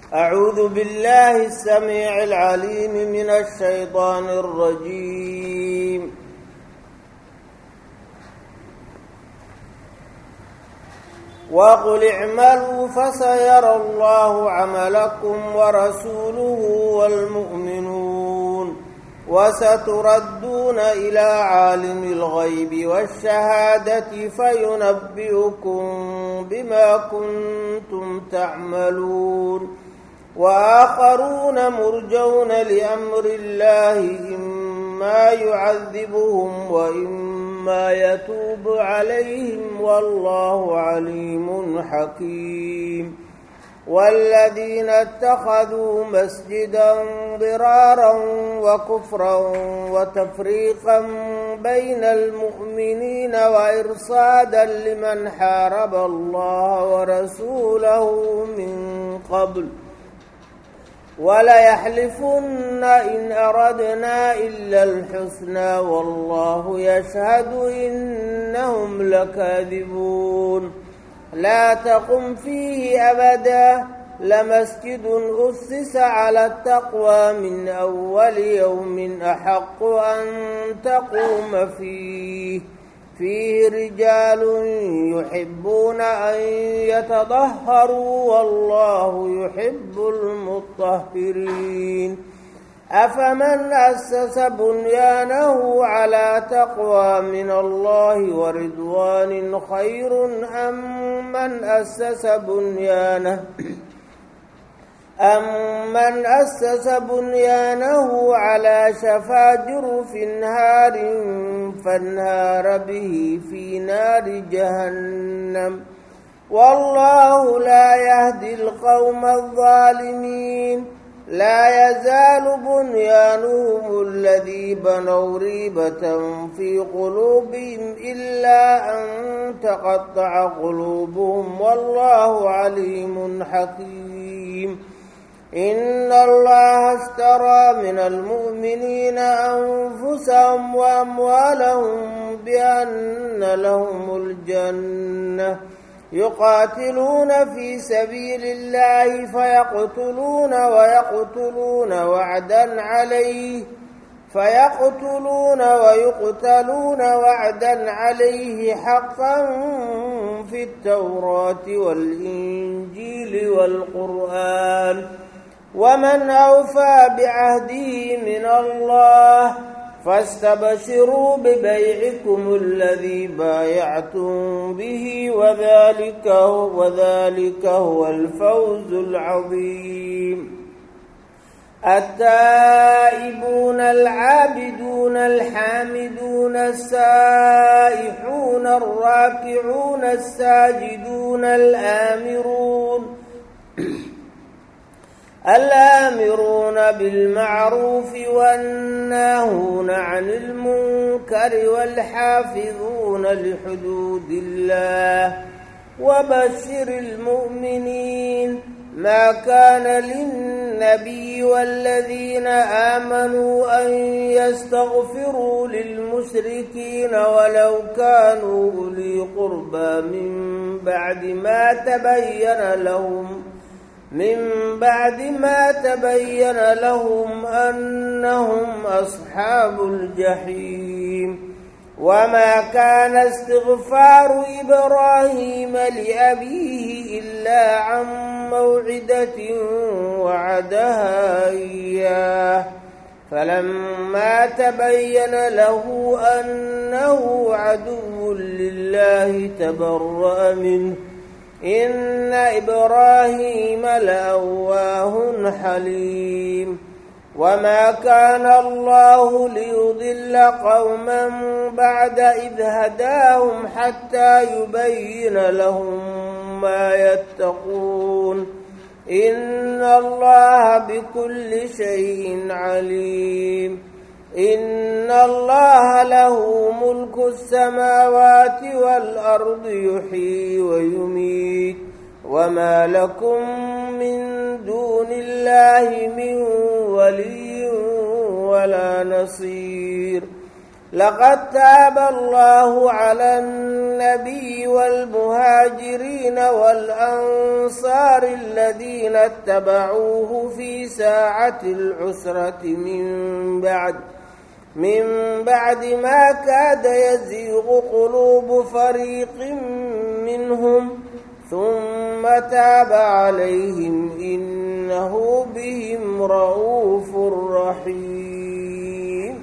أعوذ بالله السميع العليم من الشيطان الرجيم وقل اعملوا فسيرى الله عملكم ورسوله والمؤمنون وستردون إلى عالم الغيب والشهادة فينبئكم بما كنتم تعملون وآخرون مرجون لأمر الله إما يعذبهم وإما يتوب عليهم والله عليم حكيم والذين اتخذوا مسجدا ضرارا وكفرا وتفريقا بين المؤمنين وإرصادا لمن حارب الله ورسوله من قبل وليحلفن إن أردنا إلا الحسنى والله يشهد إنهم لكاذبون لا تقم فيه أبدا لمسجد أسس على التقوى من أول يوم أحق أن تقوم فيه فيه رجال يحبون أن يتطهروا والله يحب المطهرين أفمن أسس بنيانه على تقوى من الله ورضوان خير أم من أسس بنيانه أمن أسس بنيانه على شفا جرف نهار فانهار به في نار جهنم والله لا يهدي القوم الظالمين لا يزال بنيانهم الذي بنوا ريبة في قلوبهم إلا أن تقطع قلوبهم والله عليم حكيم إن الله اشترى من المؤمنين أنفسهم وأموالهم بأن لهم الجنة يقاتلون في سبيل الله فيقتلون ويقتلون وعدا عليه فيقتلون ويقتلون وعدا عليه حقا في التوراة والإنجيل والقرآن ومن أوفى بعهده من الله فاستبشروا ببيعكم الذي بايعتم به وذلك هو, وذلك هو الفوز العظيم التائبون العابدون الحامدون السائحون الراكعون الساجدون الآمرون الآمرون بالمعروف والناهون عن المنكر والحافظون لحدود الله وبشر المؤمنين ما كان للنبي والذين آمنوا أن يستغفروا للمشركين ولو كانوا أولي قربى من بعد ما تبين لهم من بعد ما تبين لهم أنهم أصحاب الجحيم وما كان استغفار إبراهيم لأبيه إلا عن موعدة وعدها إياه فلما تبين له أنه عدو لله تبرأ منه إن إبراهيم لأواه حليم وما كان الله ليضل قوما بعد إذ هداهم حتى يبين لهم ما يتقون إن الله بكل شيء عليم إن الله له ملك السماوات والأرض يحيي ويميت وما لكم من دون الله من ولي ولا نصير لقد تاب الله على النبي والمهاجرين والأنصار الذين اتبعوه في ساعة العسرة من بعد من بعد ما كاد يزيغ قلوب فريق منهم ثم تاب عليهم إنه بهم رؤوف رحيم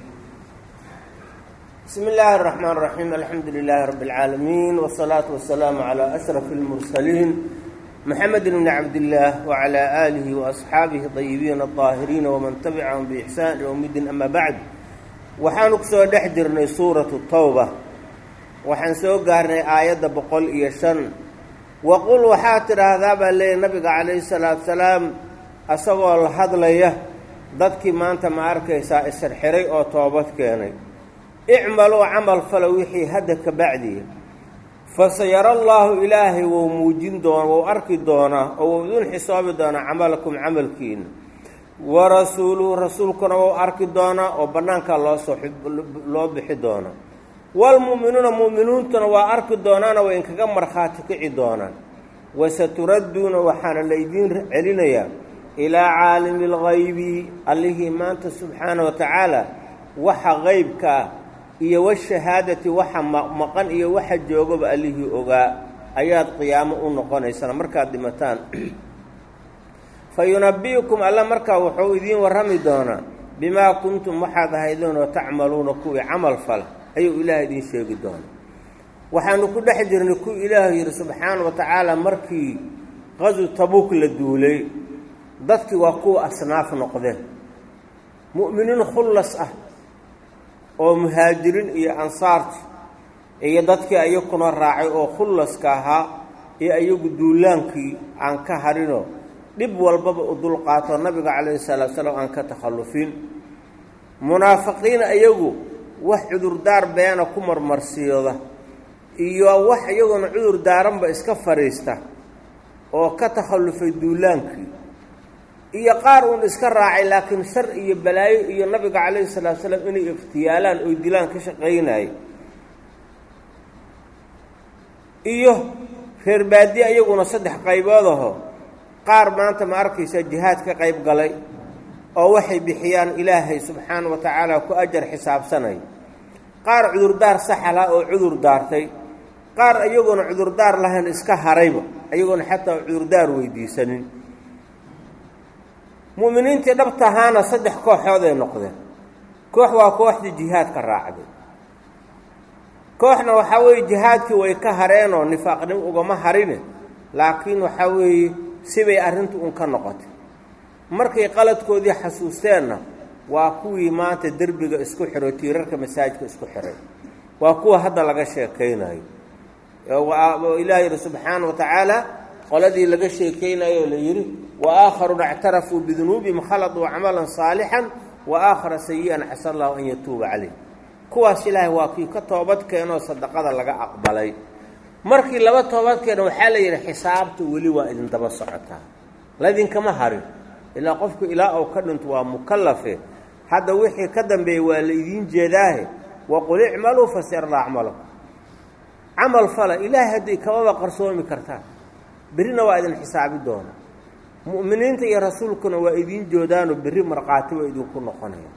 بسم الله الرحمن الرحيم الحمد لله رب العالمين والصلاة والسلام على أشرف المرسلين محمد بن عبد الله وعلى آله وأصحابه الطيبين الطاهرين ومن تبعهم بإحسان يوم الدين أما بعد waxaanu kusoo dhex jirnay suuratu tawba waxaan soo gaarnay aayadda boqol iyo shan waqul waxaa tidhaahdaa baa leeyahy nabiga calayhi salaatu salaam asagoo la hadlaya dadkii maanta ma arkaysaa isirxiray oo toobad keenay icmaluu camal fala wixii hadda ka bacdiya fasayara allaahu ilaahay wou muujin doona wou arki doonaa oo wou idin xisaabi doonaa camalakum camalkiina warasuuluhu rasuulkuna wou arki doonaa oo bannaankaa loosoo loo bixi doonaa waalmu'minuuna mu'miniintuna waa arki doonaana way inkaga markhaati kici doonaan wasaturadduuna waxaana laydiin celinayaa ilaa caalimi alghaybi allihii maanta subxaana wa tacaala waxa qeybka ah iyo washahaadati waxa maqan iyo waxa joogaba allihii ogaa ayaad qiyaamo u noqonaysaan markaad dhimataan fa yunabi'ukum alla markaa wuxuu idiin warrami doonaa bimaa kuntum waxaad ahaydeen oo tacmaluuna kuwii camal fala ayuu ilaah idiin sheegi doonaa waxaanu ku dhex jirnay kuwii ilaahu yidhi subxaana wa tacaala markii qasu tabuuk la duulay dadkii waa kuwa asnaaf noqdeen mu'miniin khullas ah oo muhaajiriin iyo ansaarti iyo dadkii ayakuna raacay oo khullaska ahaa iyo ayagu duulaankii aan ka harinoo dhib walbaba u dulqaato nabiga calayhi salaatu salaam aan ka takhallufin munaafiqiin ayagu wax cudurdaar beena ku marmarsiyooda iyo wax iyaguna cudur daaranba iska fadhiista oo ka takhallufay duulaankii iyo qaar uun iska raacay laakiin shar iyo balaayo iyo nabiga calayhi salaatu salaam inay iftiyaalaan oy dilaan ka shaqaynayay iyo reer baadiye iyaguna saddex qaybood aho qaar maanta ma arkaysa jihaad ka qayb galay oo waxay bixiyaan ilaahay subxaana wa tacaala ku ajar xisaabsanay qaar cudurdaar saxalha oo cudur daartay qaar iyagoona cudurdaar lahayn iska harayba iyagoona xataa cudurdaar weydiisanin mu'miniintii dhabta ahaana saddex kooxood ay noqdeen koox waa kooxdii jihaadka raacday kooxna waxaa weeye jihaadkii way ka hareenoo nifaaqnimo ugama harine laakiin waxaa weeye sibay arrintu un ka noqotay markay qaladkoodii xasuusteenna waa kuwii maanta derbiga isku xiray tiirarka masaajidka isku xiray waa kuwa hadda laga sheekaynayo ilaah yidhi subxaana wa tacaala qoladii laga sheekaynayo oo la yidhi wa aakharuuna ictarafuu bidunuubihim khaladuu camalan saalixan wa aakhara sayi-an casa allahu an yatuuba caleyh kuwaas ilaahay waa kii ka toobad keenoo sadaqada laga aqbalay markii laba toobad keena waxaa la yidhi xisaabta weli waa idin daba socotaa laidinkama harin ilaa qofku ilaa uu ka dhinto waa mukallafe hadda wixii ka dambeeyey waa la idiin jeedaahe waqul icmaluu fasirla acmalakum camal fala ilaahay hadday kamaba qarsoomi kartaan berrina waa idin xisaabi doona mu'miniinta iyo rasuulkuna waa idiin joodaanoo berri markhaati waa idinku noqonaya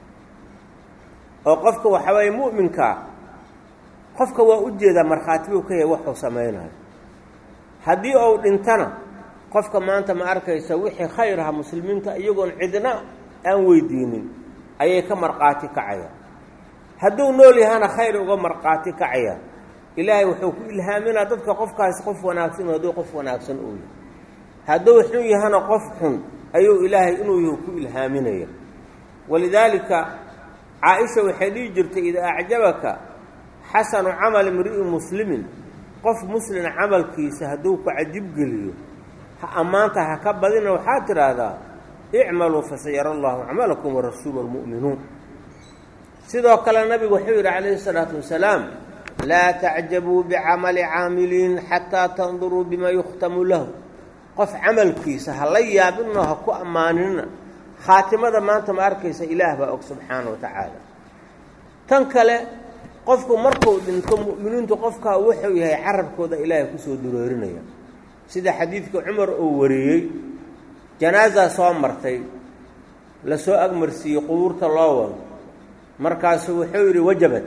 oo qofka waxaa weeye mu'minkaa qofka waa u jeedaa markhaati buu ka yahay waxuu samaynayo haddii uu dhintana qofka maanta ma arkaysa wixii khayr aha muslimiinta iyagoon cidna aan weydiinin ayay ka markhaati kacayaan hadduu nool yahana khayr uga markhaati kacayaan ilaahay wuxuu ku ilhaaminaa dadka qofkaasi qof wanaagsan hadduu qof wanaagsan uu yahay hadduu xun yahana qof xun ayuu ilaahay inuu yahu ku ilhaaminaya walidaalika caa-isha waxay dhihi jirtay idaa acjabaka xasanu camali imri'in muslimin qof muslina camalkiisa hadduu ku cajibgeliyo ha ammaanta ha ka badina waxaad tidhaahdaa icmaluu fasayara allahu camalakum warasuulu walmu'minuun sidoo kale nabigu wuxuu yidhi calayhi isalaatu wasalaam laa tacjabuu bicamali caamiliin xataa tanduruu bima yukhtamu lahu qof camalkiisa ha la yaabinoo ha ku ammaanina khaatimada maanta ma arkaysa ilaah baa og subxaana wa tacaala tan kale qofku markuu dhinto mu'miniintu qofkaa wuxuu yahay carabkooda ilaahay kusoo duroorinaya sida xadiidka cumar uu wariyey janaasaa soo martay lasoo agmarsiiyey qubuurta loo wado markaasu wuxuu yidhi wajabad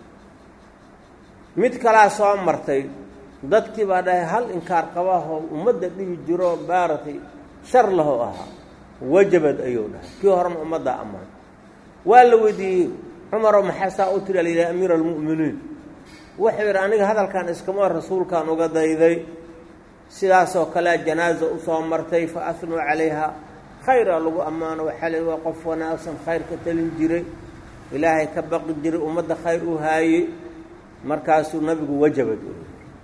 mid kalaa soo martay dadkii baa dhahay hal inkaar qabahoo ummadda dhibi jiro baaratay shar lahoo ahaa wajabad ayuu dhahay kii horena ummaddaa ammaan waa la weydiiyey cumaroo maxaa saa u tiri alayidhaha amiira almu'miniin wuxuu yidhi aniga hadalkan iskama rasuulkaan uga dayday sidaasoo kalea janaaza usoo martay fa asnuu calayha khayraa lagu ammaano waxaa la waa qof wanaagsan khayr ka talin jiray ilaahay ka baqi jiray ummadda khayr u haayey markaasuu nabigu wajabad u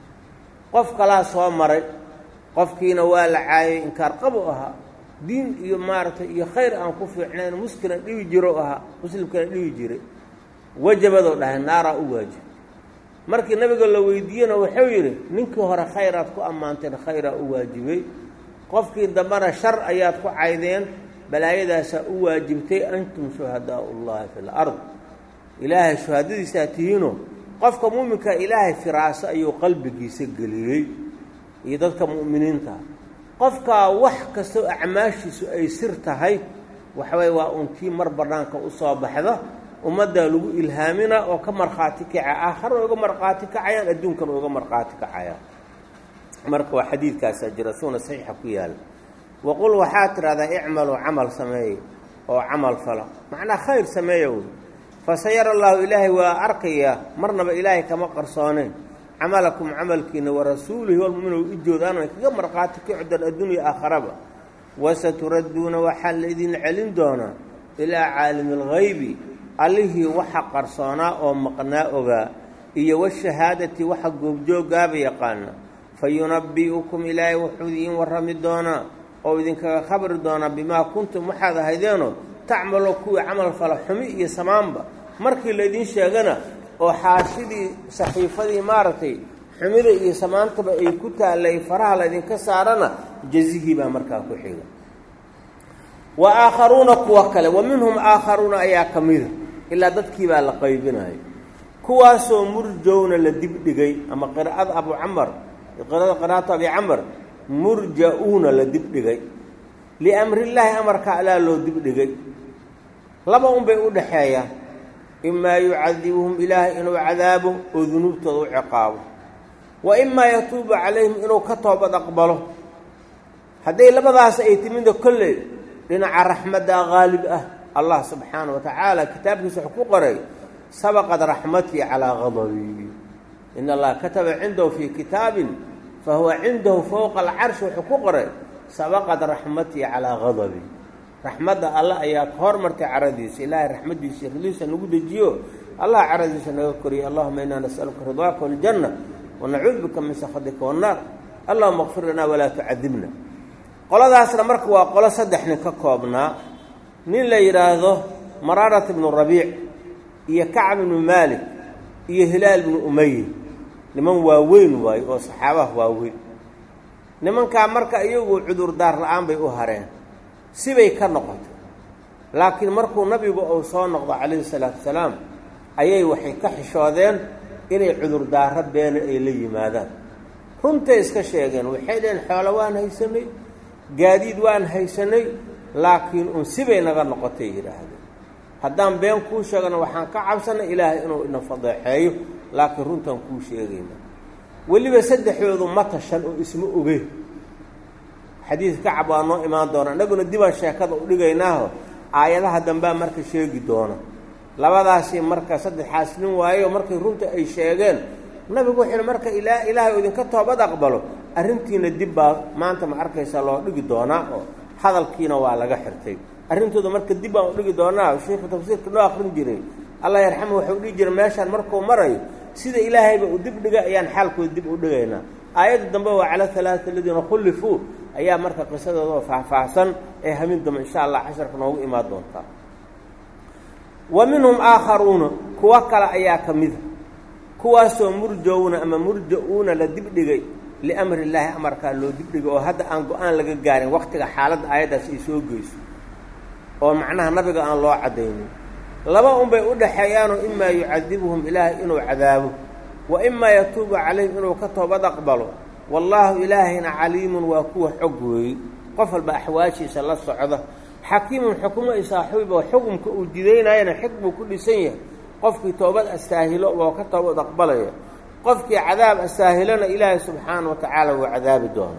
qof kalaa soo maray qofkiina waa la caayay inkaar qabu ahaa diin iyo maaragtay iyo khayr aan ku fiicnayn muskina dhibi jiro ahaa muslimkana dhibi jiray wajabadoo dhahay naaraa u waajib markii nabiga la weydiiyena wuxuu yidhi ninkii hore khayraad ku ammaanteen khayraa u waajibay qofkii dambena shar ayaad ku caydeen balaayadaasaa u waajibtay antum shuhadaau ullahi fi lard ilaahay shuhadadiisaa tihiino qofka muuminka ilaahay firaaso ayuu qalbigiisa geliyey iyo dadka mu'miniinta qofkaa wax kastoo acmaashiisu ay sir tahay waxaway waa uun tii mar bannaanka u soo baxda ummaddaa lagu ilhaamina oo ka markhaati kaca aakhara uga markhaati kacayaan adduunkana uga markhaati kacayaan marka waa xadiidkaasaa jira suuna saxiixa ku yaala waqul waxaad tidhahdaa icmaluu camal sameeye oo camal fala macnaa khayr sameeya wey fasayara allaahu ilaahay waa arkayaa marnaba ilaahay kama qarsooneen camalakum camalkiina warasuulihi walmu'minu ijoodaana ay kaga markhaati kacdan addunya aakharaba wasaturadduuna waxaa laydin celin doonaa ilaa caalimi alghaybi allihii waxa qarsoonaa oo maqnaa ogaa iyo washahaadati waxa goobjoogaaba yaqaana fa yunabbi'ukum ilaahay wuxuu idiin warrami doonaa oo idinkaga khabri doonaa bimaa kuntum waxaad ahaydeenoo tacmalo kuwii camal fala xumi iyo samaanba markii laydin sheegana oo xaashidii saxiifadii maaragtay xumida iyo samaantaba ay ku taallay faraha laydinka saarana jazihii baa markaa ku xiga wa aakharuuna kuwa kale wa minhum aakharuuna ayaa ka mida ilaa dadkii baa la qaybinayo kuwaasoo murjowna la dibdhigay ama qiraa'ada abu camar qiraada qiraa'atu abi camar murja-uuna la dibdhigay liamrillaahi amarka alaa loo dibdhigay laba unbay u dhaxeeyaan imaa yucadibuhum ilaahay inuu cadaabo oo dunuubtooda u ciqaabo wa imaa yatuubu calayhim inuu ka toobad aqbalo hadday labadaas ay timida kolley dhinaca raxmadda qaalib ah allah subxaana wa tacaala kitaabkiisa wuxuu ku qoray sabaqad raxmatii calaa qadabii in allaha kataba cindahu fii kitaabin fa huwa cindahu fowqa alcarshi wuxuu ku qoray sabaqad raxmatii calaa qadabii raxmadda alla ayaa ka hormartay caradiisa ilaahay raxmaddiisa ridiisa nagu dejiyo allah caradiisa naga koriyo allahuma inaa nas'aluka ridaaka waljanna wanacuudu bika min sakhatika wannaar allahuma kfir lanaa walaa tucadibna qoladaasna marka waa qolo saddex nin ka koobnaa nin la yidhaahdo maraarat ibnu rabiic iyo kacb ibnu maalik iyo hilaal ibnu umaye niman waaweyn waayo oo saxaabaha waaweyn nimankaa marka iyagu cudurdaar la-aan bay u hareen sibay ka noqotay laakiin markuu nabigu uu soo noqdo calayhi salaatu wasalaam ayay waxay ka xishoodeen inay cudurdaaro beena ay la yimaadaan runtay iska sheegeen waxay dhaheen xoolo waan haysanay gaadiid waan haysanay laakiin un sibay naga noqotay yidhaahdeen haddaan been kuu sheegana waxaan ka cabsanay ilaahay inuu ina fadeexeeyo laakiin runtaan kuu sheegayna weliba saddexdoodu ma tashan oo isma oge xadiid kacab waa noo imaan doona innaguna dibaan sheekada u dhigaynaaho aayadaha dambea marka sheegi doona labadaasi marka saddexaas nin waayo markay runta ay sheegeen nabigu wuxuu yihi marka ilaa ilaahay oo idinka toobad aqbalo arrintiina dib baa maanta ma arkaysa loo dhigi doonaa oo hadalkiina waa laga xirtay arrintooda marka dib baan u dhigi doonaa sheikhu tafsiirka noo akrin jiray allah yarxamu waxau dhihi jiray meeshaan markuu marayo sida ilaahayba uu dib dhigay ayaan xaalkooda dib u dhigaynaa aayadda dambe waa cala halaaata aladiina khullifuu ayaa marka qisadooda faahfaahsan ee hamin dambe insha allah casharka noogu imaan doontaa wa minhum aakharuuna kuwo kale ayaa ka mida kuwaasoo murjowna ama murja-uuna la dibdhigay liamri illaahi amarkaa loo dibdhigay oo hadda aan go-aan laga gaarin waktiga xaaladda aayaddaas ay soo geyso oo macnaha nabiga aan loo caddaynin laba unbay u dhaxeeyaanoo imaa yucadibuhum ilaahay inuu cadaabo wa imaa yatuubu calayhim inuu ka toobad aqbalo wallaahu ilaahayna caliimun waa kuwa xog weeye qof walba axwaashiisa la socda xakiimun xukumo i saaxiibo xukumka uu didaynayana xig buu ku dhisan yahay qofkii toobad astaahilo waa ka toobad aqbalaya qofkii cadaab astaahilona ilaahay subxaana wa tacaala wuu cadaabi doona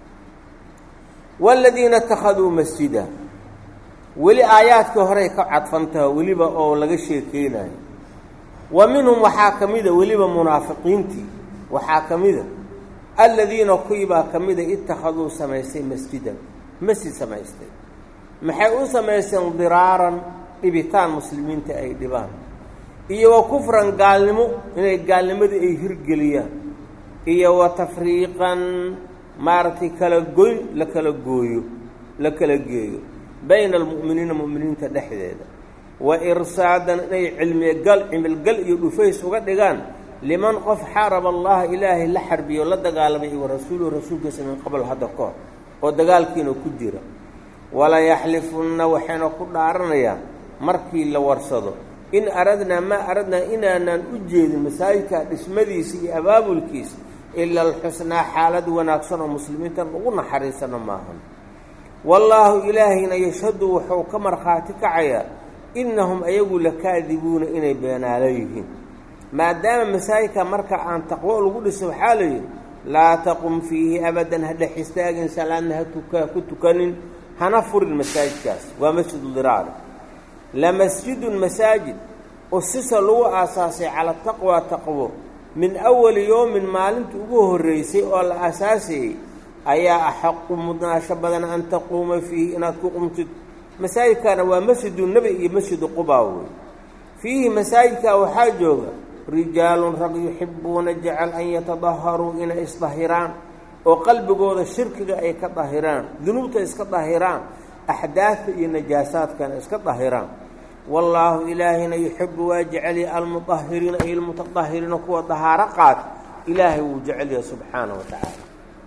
waaladiina ittakhaduu masjida weli aayaadkii horey ka cadfantaha weliba oo laga sheekeynayo wa minhum waxaa ka mida weliba munaafiqiintii waxaa ka mida aladiina kuwibaa ka mida ittakhaduu samaystay masjidan masjid samaystay maxay u samaysteen diraaran dhibitaan muslimiinta ay dhibaan iyo wa kufran gaalnimo inay gaalnimadii ay hirgeliyaan iyo wa tafriiqan maaragtay kala goyn la kala gooyo la kala geeyo bayna almu'miniina mu'miniinta dhexdeeda wa irsaadan inay cilmigal cimilgal iyo dhufays uga dhigaan liman qof xaaraba allaha ilaahay la xarbiyo la dagaalamay wa rasuuluhu rasuulkiisa min qabl hadda ka hor oo dagaalkiina ku jira walayaxlifunna waxayna ku dhaaranayaan markii la warsado in aradnaa maa aradnaa inaanaan u jeedin masaajidka dhismadiisa iyo abaabulkiisa ila alxusnaa xaalad wanaagsan oo muslimiintan ugu naxariisano maahan wallaahu ilaahayna yashhadu wuxuu ka markhaati kacayaa innahum ayagu lakaadibuuna inay beenaalo yihiin maadaama masaajidka marka aan taqwo lagu dhiso waxaa layidhi laa taqum fiihi abadan ha dhex istaagin salaadna ha tuka ku tukanin hana furin masaajidkaas waa masjidu diraari lamasjidun masaajid usisa lagu aasaasay cala taqwa taqwo min awali yowmin maalinta ugu horreysay oo la aasaasayey ayaa axaqu mudnaasho badan an taquuma fiihi inaad ku qumtid masaajidkaana waa masjidu nebi iyo masjidu qubaa wey fiihi masaajidkaa waxaa jooga rijaalun rag yuxibuuna jecel an yatadaharuu inay isdahiraan oo qalbigooda shirkiga ay ka dahiraan dunuubta iska dahiraan axdaadta iyo najaasaadkana iska dahiraan wallaahu ilaahayna yuxibu waa jecelya almudahiriina ay almutadahiriina kuwa dahaaro qaata ilaahay wuu jecelyaha subxaana wa tacaala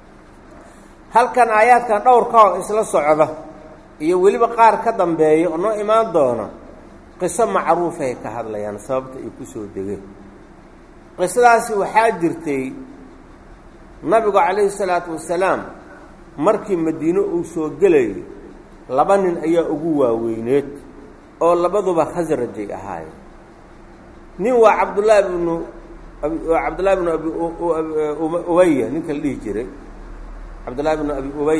halkan aayaadkan dhowrka oo isla socda iyo weliba qaar ka dambeeya oo noo imaan doona qiso macruufay ka hadlayaan sababta ay ku soo degeen qisadaasi waxaa jirtay nabigu calayhi salaatu wasalaam markii madiine uu soo gelayay laba nin ayaa ugu waaweyneed oo labaduba khasrajay ahaayeen nin waa cabdullaahi bnu cabdullahi bnu abi ubaya ninka la dhihi jiray cabdullaahi bnu abi ubay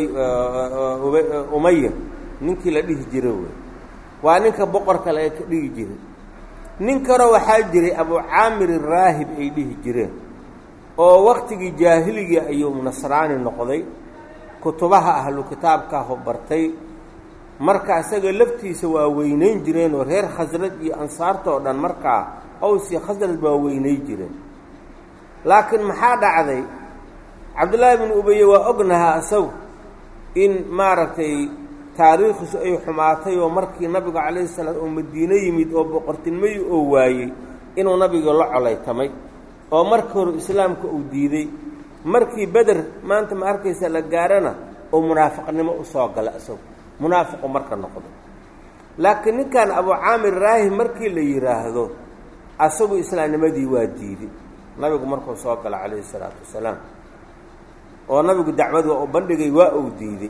umaya ninkii la dhihi jiray wey waa ninka boqorka laga ka dhigi jiray nin kaloo waxaa jiray abu caamir raahib ay dhihi jireen oo waktigii jaahiliga ayuu nasraani noqday kutubaha ahlu kitaabkaahu bartay marka isaga laftiisa waa weynayn jireen oo reer khasraj iyo ansaarta oo dhan markaa aws iyo khasraj waa weynay jireen laakiin maxaa dhacday cabdullaahi bnu ubeye waa ognahaa isagu in maaragtay taariikhiisu ay xumaatay oo markii nabigu calayhi salaam oo madiine yimid oo boqortinimadi oo waayey inuu nabiga la colaytamay oo markii hore islaamka uu diiday markii beder maanta ma arkaysa la gaarana oo munaafiqnimo usoo gala isagu munaafiqu marka noqdo laakiin ninkan abu caamir raahib markii la yidhaahdo asagu islaamnimadii waa diiday nabigu markuu soo gala calayhi salaatu wasalaam oo nabigu dacwad waa u bandhigay waa uu diiday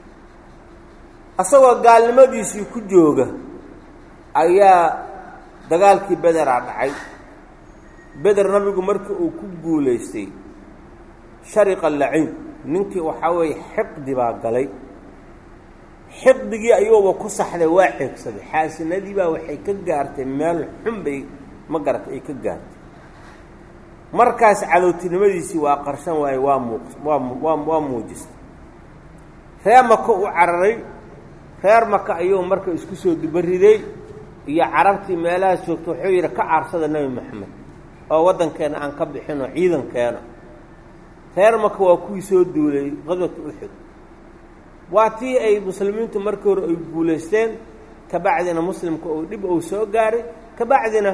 asagoo gaalnimadiisii ku jooga ayaa dagaalkii bederaa dhacay beder nabigu markii uu ku guulaystay shariqa laciin ninkii waxaa weeye xiqdi baa galay xiqdigii ayuuba ku saxday waa xeegsaday xaasinadii baa waxay ka gaartay meel xun bay ma garata ay ka gaartay markaas cadowtinimadiisii waa qarsan waaye waa muuq waa waa waa muujistay reer maka u cararay reer maka ayuu marka isku soo dubariday iyo carabtii meelahaas joogta wuxuu yidhi ka aarsada nebi moxamed oo waddankeena aan ka bixinoo ciidankeena reer maka waa kuwii soo duulay qadwata uxud waa tii ay muslimiintu markii hore ay guulaysteen kabacdina muslimka uu dhib uu soo gaaray kabacdina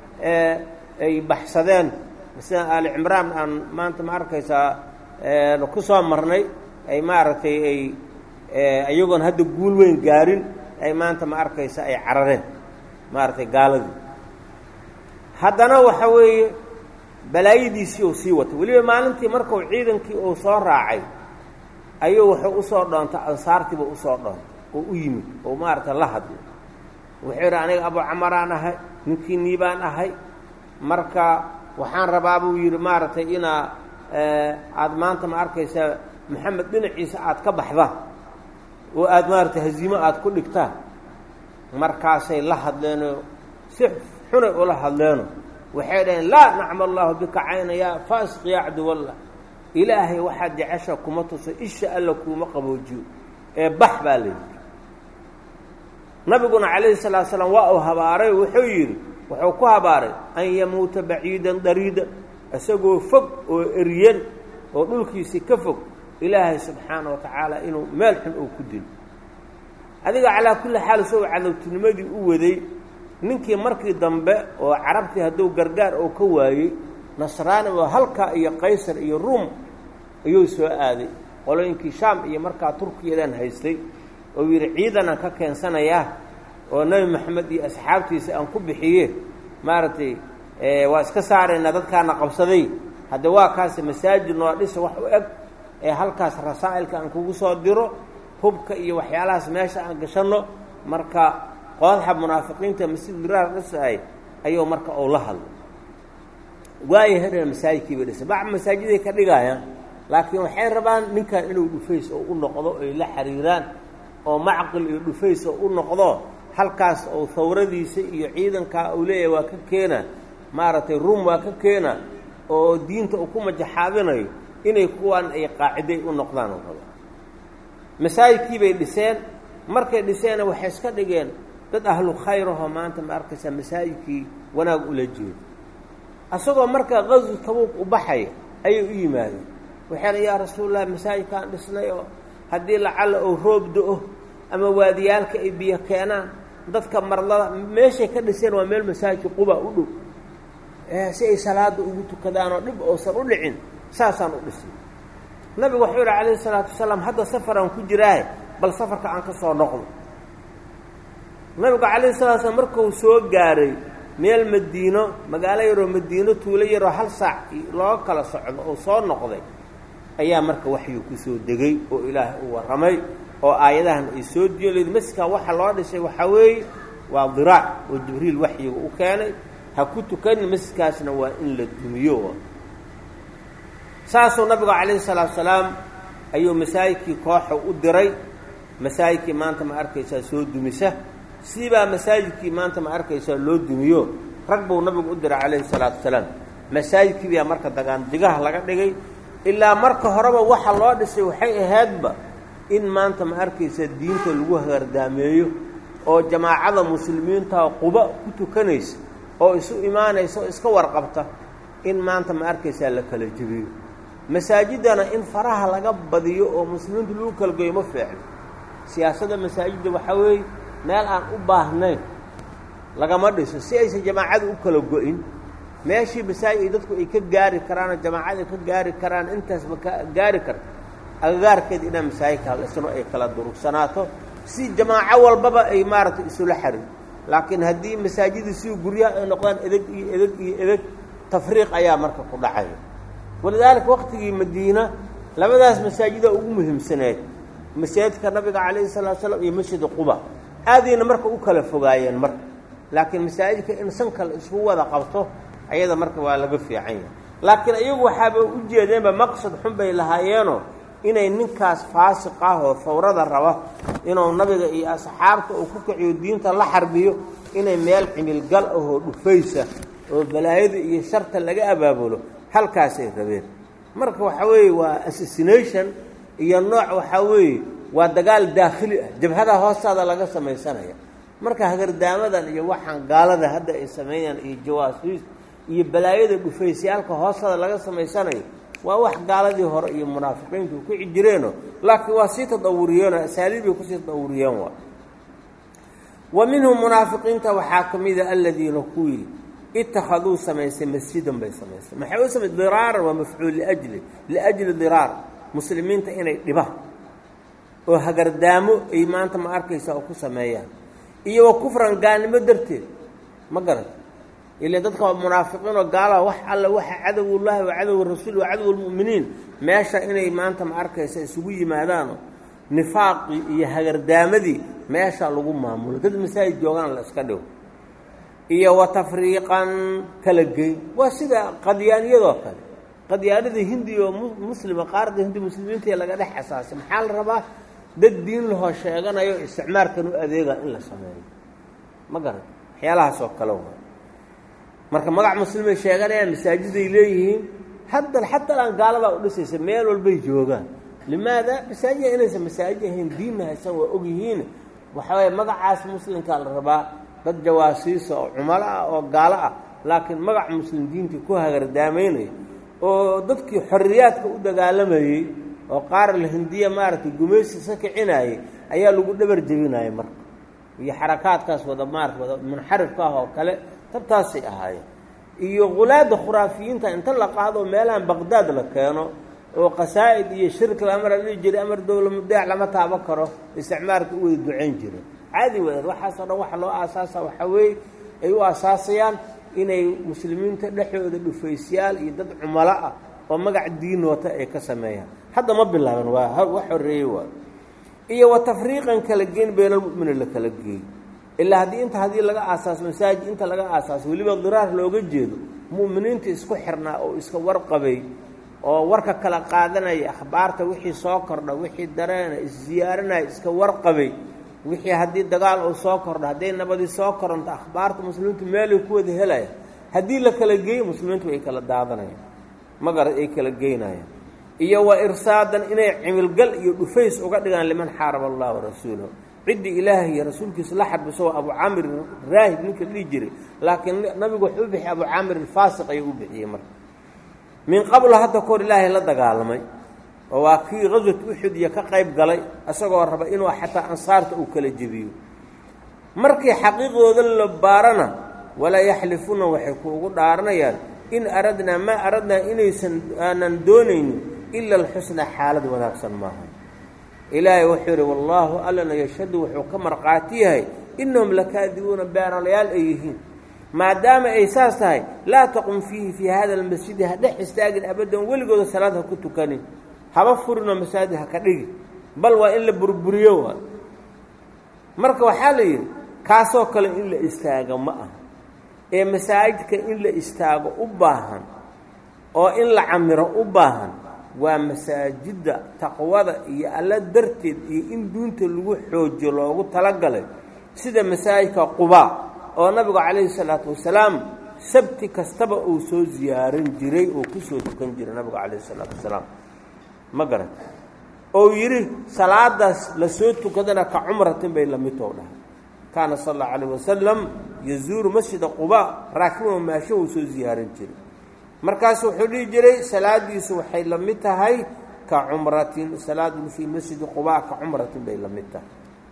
ay baxsadeen sida aali cimraan aan maanta ma arkaysaa ku soo marnay ay maaragtay ay iyagoon hadda guul weyn gaarin ay maanta ma arkaysa ay carareen maaragtay gaaladii haddana waxa weeye balaayadiisii uu sii watay weliba maalintii markuu ciidankii uu soo raacay ayuu wuxuu usoo dhoontay ansaartiiba usoo dhoontay oo u yimid oo maaragtay la hadlay wuxuu yidhi aniga abu camaraan ahay ninkii niibaan ahay marka waxaan rabaa buu yidhi maaragtay inaa aada maanta ma arkaysaa maxamed dhinaciisa aada ka baxdaan oo aada maaragtay haziimo aada ku dhigtaan markaasay la hadleenoo si xunay ula hadleeno waxay dhaheen laa nacma allahu bika cayna yaa faasiq yaa cabdiwallah ilaahay waxaad jecesha kuma tuso isha alla kuuma qaboojiyo ee bax baa la yidhi nabiguna calayhi salaatu salaam waa uu habaaray wuxuu yidhi wuxuu ku habaaray an yamuuta baciidan dariidan isagoo fog oo eryan oo dhulkiisii ka fog ilaahay subxaana wa tacaala inuu meel xun oo ku dilo adiga calaa kulli xaal isagoo cadowtinimadii u waday ninkii markii dambe oo carabtii hadduu gargaar oo ka waayey nasraani oo halkaa iyo qaysar iyo ruum ayuu soo aaday qolooyinkii shaam iyo markaa turkiyadan haystay oo yidhi ciidanaan ka keensanayaa oo nebi maxamed iyo asxaabtiisa aan ku bixiye maaragtay waa iska saaraynaa dadkaana qabsaday hadde waa kaasi masaajid noo dhisa wax u eg ee halkaas rasaa'ilka aan kugu soo diro hubka iyo waxyaalahaas meesha aan gashanno marka qoodaxa munaafiqiinta masjid diraar dhisaay ayuu marka uu la hadlay waayo hadhana masaajidkii bay dhisay bac masaajiday ka dhigayaan laakiin waxay rabaan ninkan inuu dhufays oo u noqdo ay la xiriiraan oo macqil iyo dhufays oo u noqdo halkaas oo hawradiisa iyo ciidankaa uu leeyahay waa ka keena maaragtay ruum waa ka keena oo diinta uu ku majaxaadinayo inay kuwaan ay qaaciday u noqdaan oo raba masaajidkii bay dhiseen markay dhiseenna waxay iska dhigeen dad ahlu khayrahoo maanta ma arkaysaa masaajidkii wanaag ula jeedo asagoo markaa qaswu tabuuq u baxaya ayay u yimaadeen waxayna yaa rasuulallah masaajidkaan dhisnay oo haddii lacalla oo roob do-o ama waadiyaalka ay biyo keenaan dadka marlada meeshay ka dhiseen waa meel masaajidka quba u dhow si ay salaada ugu tukadaan oo dhib oosan u dhicin saasaan u dhisnay nabigu wuxuu yihi calayhi salaatu wasalaam hadda safaraan ku jiraahe bal safarka aan ka soo noqdo nabigu calayhi salatu slam markuu soo gaaray meel madiino magaalo yaroo madiino tuulo yaroo hal saac looga kala socdo oo soo noqday ayaa marka waxyu ku soo degay oo ilaahay u warramay oo aayadahan ay soo diyoleed masjidkan waxa loo dhisay waxaa weeye waa diraac oo jibriil waxyiga u keenay ha ku tukanin masjidkaasna waa in la dumiyo saasuu nabigu calayhi salaatu salaam ayuu masaajidkii kooxa u diray masaajidkii maanta ma arkaysaa soo dumisa siibaa masaajidkii maanta ma arkaysaa loo dumiyo rag buu nabigu u diray calayhi salaatu wasalaam masaajidkii baa marka dagaandigaha laga dhigay ilaa marka horeba waxa loo dhisay waxay ahaydba in maanta ma arkaysa diinta lagu hagardaameeyo oo jamaacada muslimiinta quba ku tukanaysa oo isu imaanaysa oo iska warqabta in maanta ma arkaysaa la kala jebiyo masaajidana in faraha laga badiyo oo muslimiintu lagu kala geeyo ma fiicno siyaasadda masaajidda waxaa weeye meel aan u baahnayn lagama dhiso si aysan jamaacada u kala go-in meeshii masaajid ay dadku ay ka gaari karaan oo jamaacada ay ka gaari karaan intaasba ka gaari karta agagaarkeeda inaa masaajidka dhisno ay kala durugsanaato si jamaaco walbaba ay maaragtay isula xariir laakiin haddii masaajidda si guryaha ay noqdaan edeg iyo edeg iyo edeg tafriiq ayaa marka ku dhacaya walidaalika waqtigii madiina labadaas masaajida ugu muhiimsaneed masaajidka nabiga calayhi salatu slam iyo masjida quba aadayna marka u kala fogaayeen marka laakiin masaajidka in san kale isku wada qabto ayada marka waa laga fiican yahay laakiin iyagu waxaaba u jeedeenba maqsad xun bay lahaayeenoo inay ninkaas faasiq ah oo fawrada raba inuu nabiga iyo asxaabta uu ku kiciyo diinta la xarbiyo inay meel cimilgal ahoo dhufaysa oo balaayada iyo sharta laga abaabulo halkaasay rabeen marka waxaa weeye waa assassination iyo nooc waxaa weeye waa dagaal daakhili ah jabhada hoostaada laga samaysanaya marka hagardaamadan iyo waxaan gaalada hadda ay sameeyaan iyo jawaasiis iyo balaayada dhufaysyaalka hoostaada laga samaysanayo waa wax gaaladii hore iyo munaafiqiintu ku jireeno laakiin waa sii tadawuriyeenoo asaaliibbay kusii tadawuriyeen waa wa minhum munaafiqiinta waxaa ka mida aladiina kuwii ittakhaduu samaysay masjidan bay samaysay maxay u samay diraaran waa mafcuul liajli liajli diraar muslimiinta inay dhibaan oo hagardaamo ay maanta ma arkaysa oo ku sameeyaan iyo wa kufran gaalnimo darteed ma garan ila dadka waa munaafiqiin oo gaalaha wax alla waxa cadowullaahi wa cadow rasuul wa cadow lmu'miniin meesha inay maanta ma arkaysa isugu yimaadaano nifaaqii iyo hagardaamadii meesha lagu maamulo dad masaajid joogaan la iska dhigo iyo wa tafriiqan kala geyn waa sida qadyaaniyadoo kale qadyaanada hindi oo muslima qaarada hindi muslimiinta laga dhex asaasay maxaa la rabaa dad diin lahoo sheeganayo isticmaarkan u adeega in la sameeyo ma garan waxyaalahaas oo kale waa marka magac muslimay sheeganayaan masaajiday leeyihiin hadda xataa aan gaaladaa u dhisaysa meel walbay joogaan limaada masaajida inaysan masaajid ahayn diinna haysan waa ogyihiin waxawaaye magacaas muslimkaa la rabaa dad jawaasiisa oo cumalo ah oo gaalo ah laakiin magac muslim diintii ku hagardaamaynaya oo dadkii xorriyaadka u dagaalamayey oo qaar la hindiya maaragtay gumaysi iska kicinayay ayaa lagu dhabar jebinaya marka iyo xarakaadkaas wada maarata wada munxarifka ah oo kale tabtaasay ahaayeen iyo khulaadda khuraafiyiinta inta la qaado meelahan baqdaad la keeno oo qasaa'id iyo shirki amar la dhihi jiray amar dowla mudeec lama taabo karo isticmaalka u wada ducayn jiray caadi wadeed waxaasoo dhan waxa loo aasaasa waxaa weeye ay u aasaasayaan inay muslimiinta dhexdooda dhufaysyaal iyo dad cumalo ah oo magac diin wata ay ka sameeyaan hadda ma bilaaban waa wax horreeyey waa iyo wa tafriiqan kala geyn beynalmu'mini la kala geey ilaa haddii inta haddii laga aasaaso masaajid inta laga aasaaso weliba diraar looga jeedo mu'miniinta isku xirnaa oo iska warqabay oo warka kala qaadanaya akhbaarta wixii soo kordha wixii dareena isziyaarinaya iska warqabay wixii haddii dagaal uu soo kordho hadday nabadii soo koronto akhbaarta muslimiintu meelay ku wada helaya haddii la kala geeyo muslimiintu ay kala daadanayaan magara ay kala geynayaan iyo wa irsaadan inay cimilgal iyo dhufays uga dhigaan liman xaaraba allah warasuulahu ciddii ilaahay iyo rasuulkiisa la xadbiso waa abu caamir raahib ninka dhihi jiray laakiin nabigu wuxuu u bixiyay abu caamir alfaasiq ayuu u bixiyey marka min qablo hadda kahor ilaahay la dagaalamay oo waa kii qaswat uxud iyo ka qayb galay isagoo raba inuu xataa ansaarta uu kala jebiyo markii xaqiiqdooda la baarana walaa yaxlifuuna waxay kuugu dhaaranayaan in aradnaa maa aradnaa inaysan aanan doonaynin ila alxusna xaalad wanaagsan maaha ilaahay wuxuu yidhi wallaahu allana yashhadu wuxuu ka markhaati yahay innahum lakaadibuuna beenalayaal ay yihiin maadaama ay saas tahay laa taqum fiihi fii hada almasjidi ha dhex istaagin abaddan weligooda salaad ha ku tukanin haba furinoo masaajid ha ka dhigi bal waa in la burburiyo waa marka waxaa la yidhi kaasoo kale in la istaago ma aha ee masaajidka in la istaago u baahan oo in la camiro u baahan waa masaajidda taqwada iyo alla darteed iyo in duunta lagu xoojiyo loogu talagalay sida masaajidka qubaa oo nabigu calayhi salaatu wasalaam sabti kastaba uu soo ziyaaran jiray oo ku soo tukan jiray nabigu calayhi salaatu wasalaam ma garan ou yidhi salaadaas la soo tukadana ka cumratin bay lamidtoo dhahay kaana sal allahu calayh wasalam yazuuru masjida qubaa raakiban maasho uu soo ziyaaran jiray markaasu wuxuu dhihi jiray salaadiisu waxay la mid tahay ka cumratin salaadu fii masjidi qubaa ka cumratin bay la mid tahay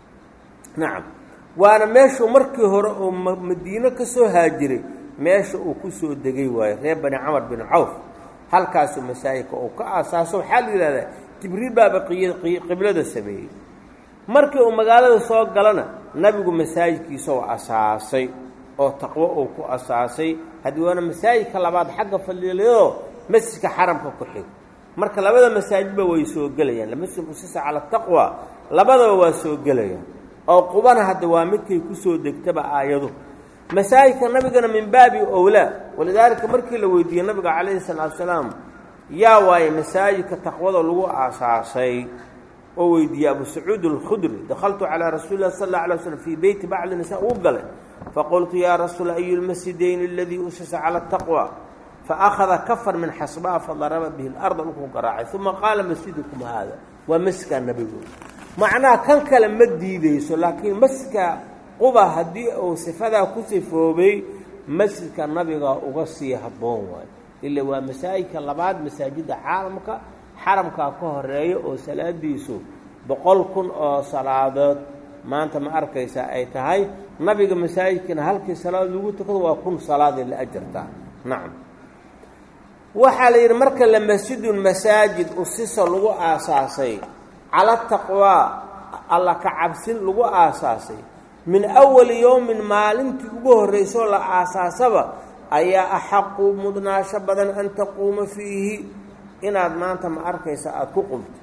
nacam waana meeshuu markii hore oo madiino ka soo haajiray meesha uu ku soo degay waayo reer bani camar bin cawf halkaasuu masaajidka uu ka aasaaso waxaa la yidhahdaa jibriil baaba qiblada sameeyey markii uu magaalada soo galana nabigu masaajidkiisa oo asaasay oo taqwo uu ku asaasay haddii waana masaajidka labaad xagga faliilayoo masjidka xaramka ku xig marka labada masaajidba way soo gelayaan lamasjid usisa cala taqwa labadaba waa soo gelayaan oo qubana hadda waa midkay ku soo degtaba aayadu masaajidka nabigana min baabi owlaa walidaalika markii la weydiiyey nabiga calayhi salaatu salaam yaa waaye masaajidka taqwada lagu aasaasay oo weydiiyey abu sacuud alkhudri dakhaltu calaa rasuuli lah sal alla alay slm fii beyti bacdi nisaa uu galay faqultu yaa rasuul ayu lmasjidayn aladii usisa cala ataqwa faakhada kafar min xasbaa fadaraba bihi larda dhulkuu garaacay uma qaala masjidukum haada waa masjidkaa nabigu macnaha kan kale ma diideyso laakiin masjidka quba haddii uu sifadaa ku sifoobay masjidka nabiga uga sii habboon waayo ila waa masaajidka labaad masaajidda caalamka xaramkaa ka horeeya oo salaadiisu boqol kun oo salaadood maanta ma arkaysa ay tahay nabiga masaajidkiina halkii salaad lagu tukado waa kun salaaday la ajartaa nacam waxaa la yidhi marka la masjidun masaajid usisa lagu aasaasay cala taqwaa alla ka cabsin lagu aasaasay min awali yowmin maalintii ugu horraysoo la aasaasaba ayaa axaqu mudnaasho badan an taquuma fiihi inaad maanta ma arkaysa aada ku qubto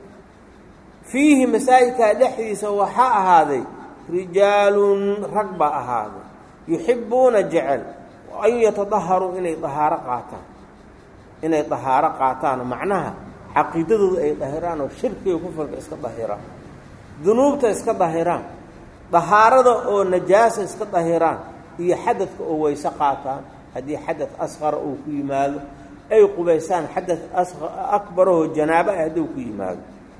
fiihi masaajidkaa dhexdiisa waxaa ahaaday rijaalun rag baa ahaaday yuxibbuuna jecel an yatadaharuu inay dahaaro qaataan inay dahaaro qaataan macnaha caqiidadooda ay dahiraan oo shirkiga kufurka iska dahiraan dunuubta iska dahiraan dahaarada oo najaasa iska dahiraan iyo xadadka oo weyse qaataan haddii xadad asqara uu ku yimaado ay qubaysaan xadad akbarahoo janaabo ah hadduu ku yimaado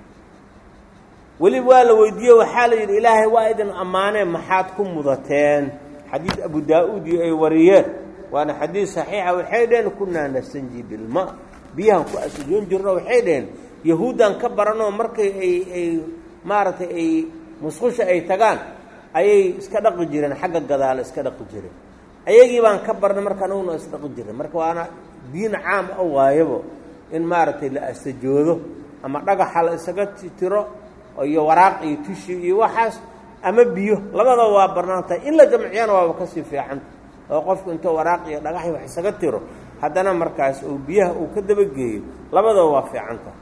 weliba waa la weydiiye waxaa la yidhi ilaahay waa idin ammaaneen maxaad ku mudateen xadiid abu daa-uud iyo ay wariyeen waana xadiid saxiixa waxay dhaheen kunaa nastanji bilma biyahan ku asjoon jirno waxay dhaheen yahuuddan ka baranoo markay ay ay maaragtay ay musqusha ay tagaan ayay iska dhaqi jireen xagga gadaala iska dhaqi jireen ayagii baan ka barnay marka anaguna isdhaqi jireen marka waana diin caam a waayabo in maaragtay la astajoodo ama dhagaxa la isaga tiro iyo waraaq iyo tushi iyo waxaas ama biyo labadaba waa banaantahay in la jamciyana waaba kasii fiicanta oo qofku intuu waraaq iyo dhagaxi wax isaga tiro haddana markaas uu biyaha uu ka dabageeyo labadaba waa fiicantahay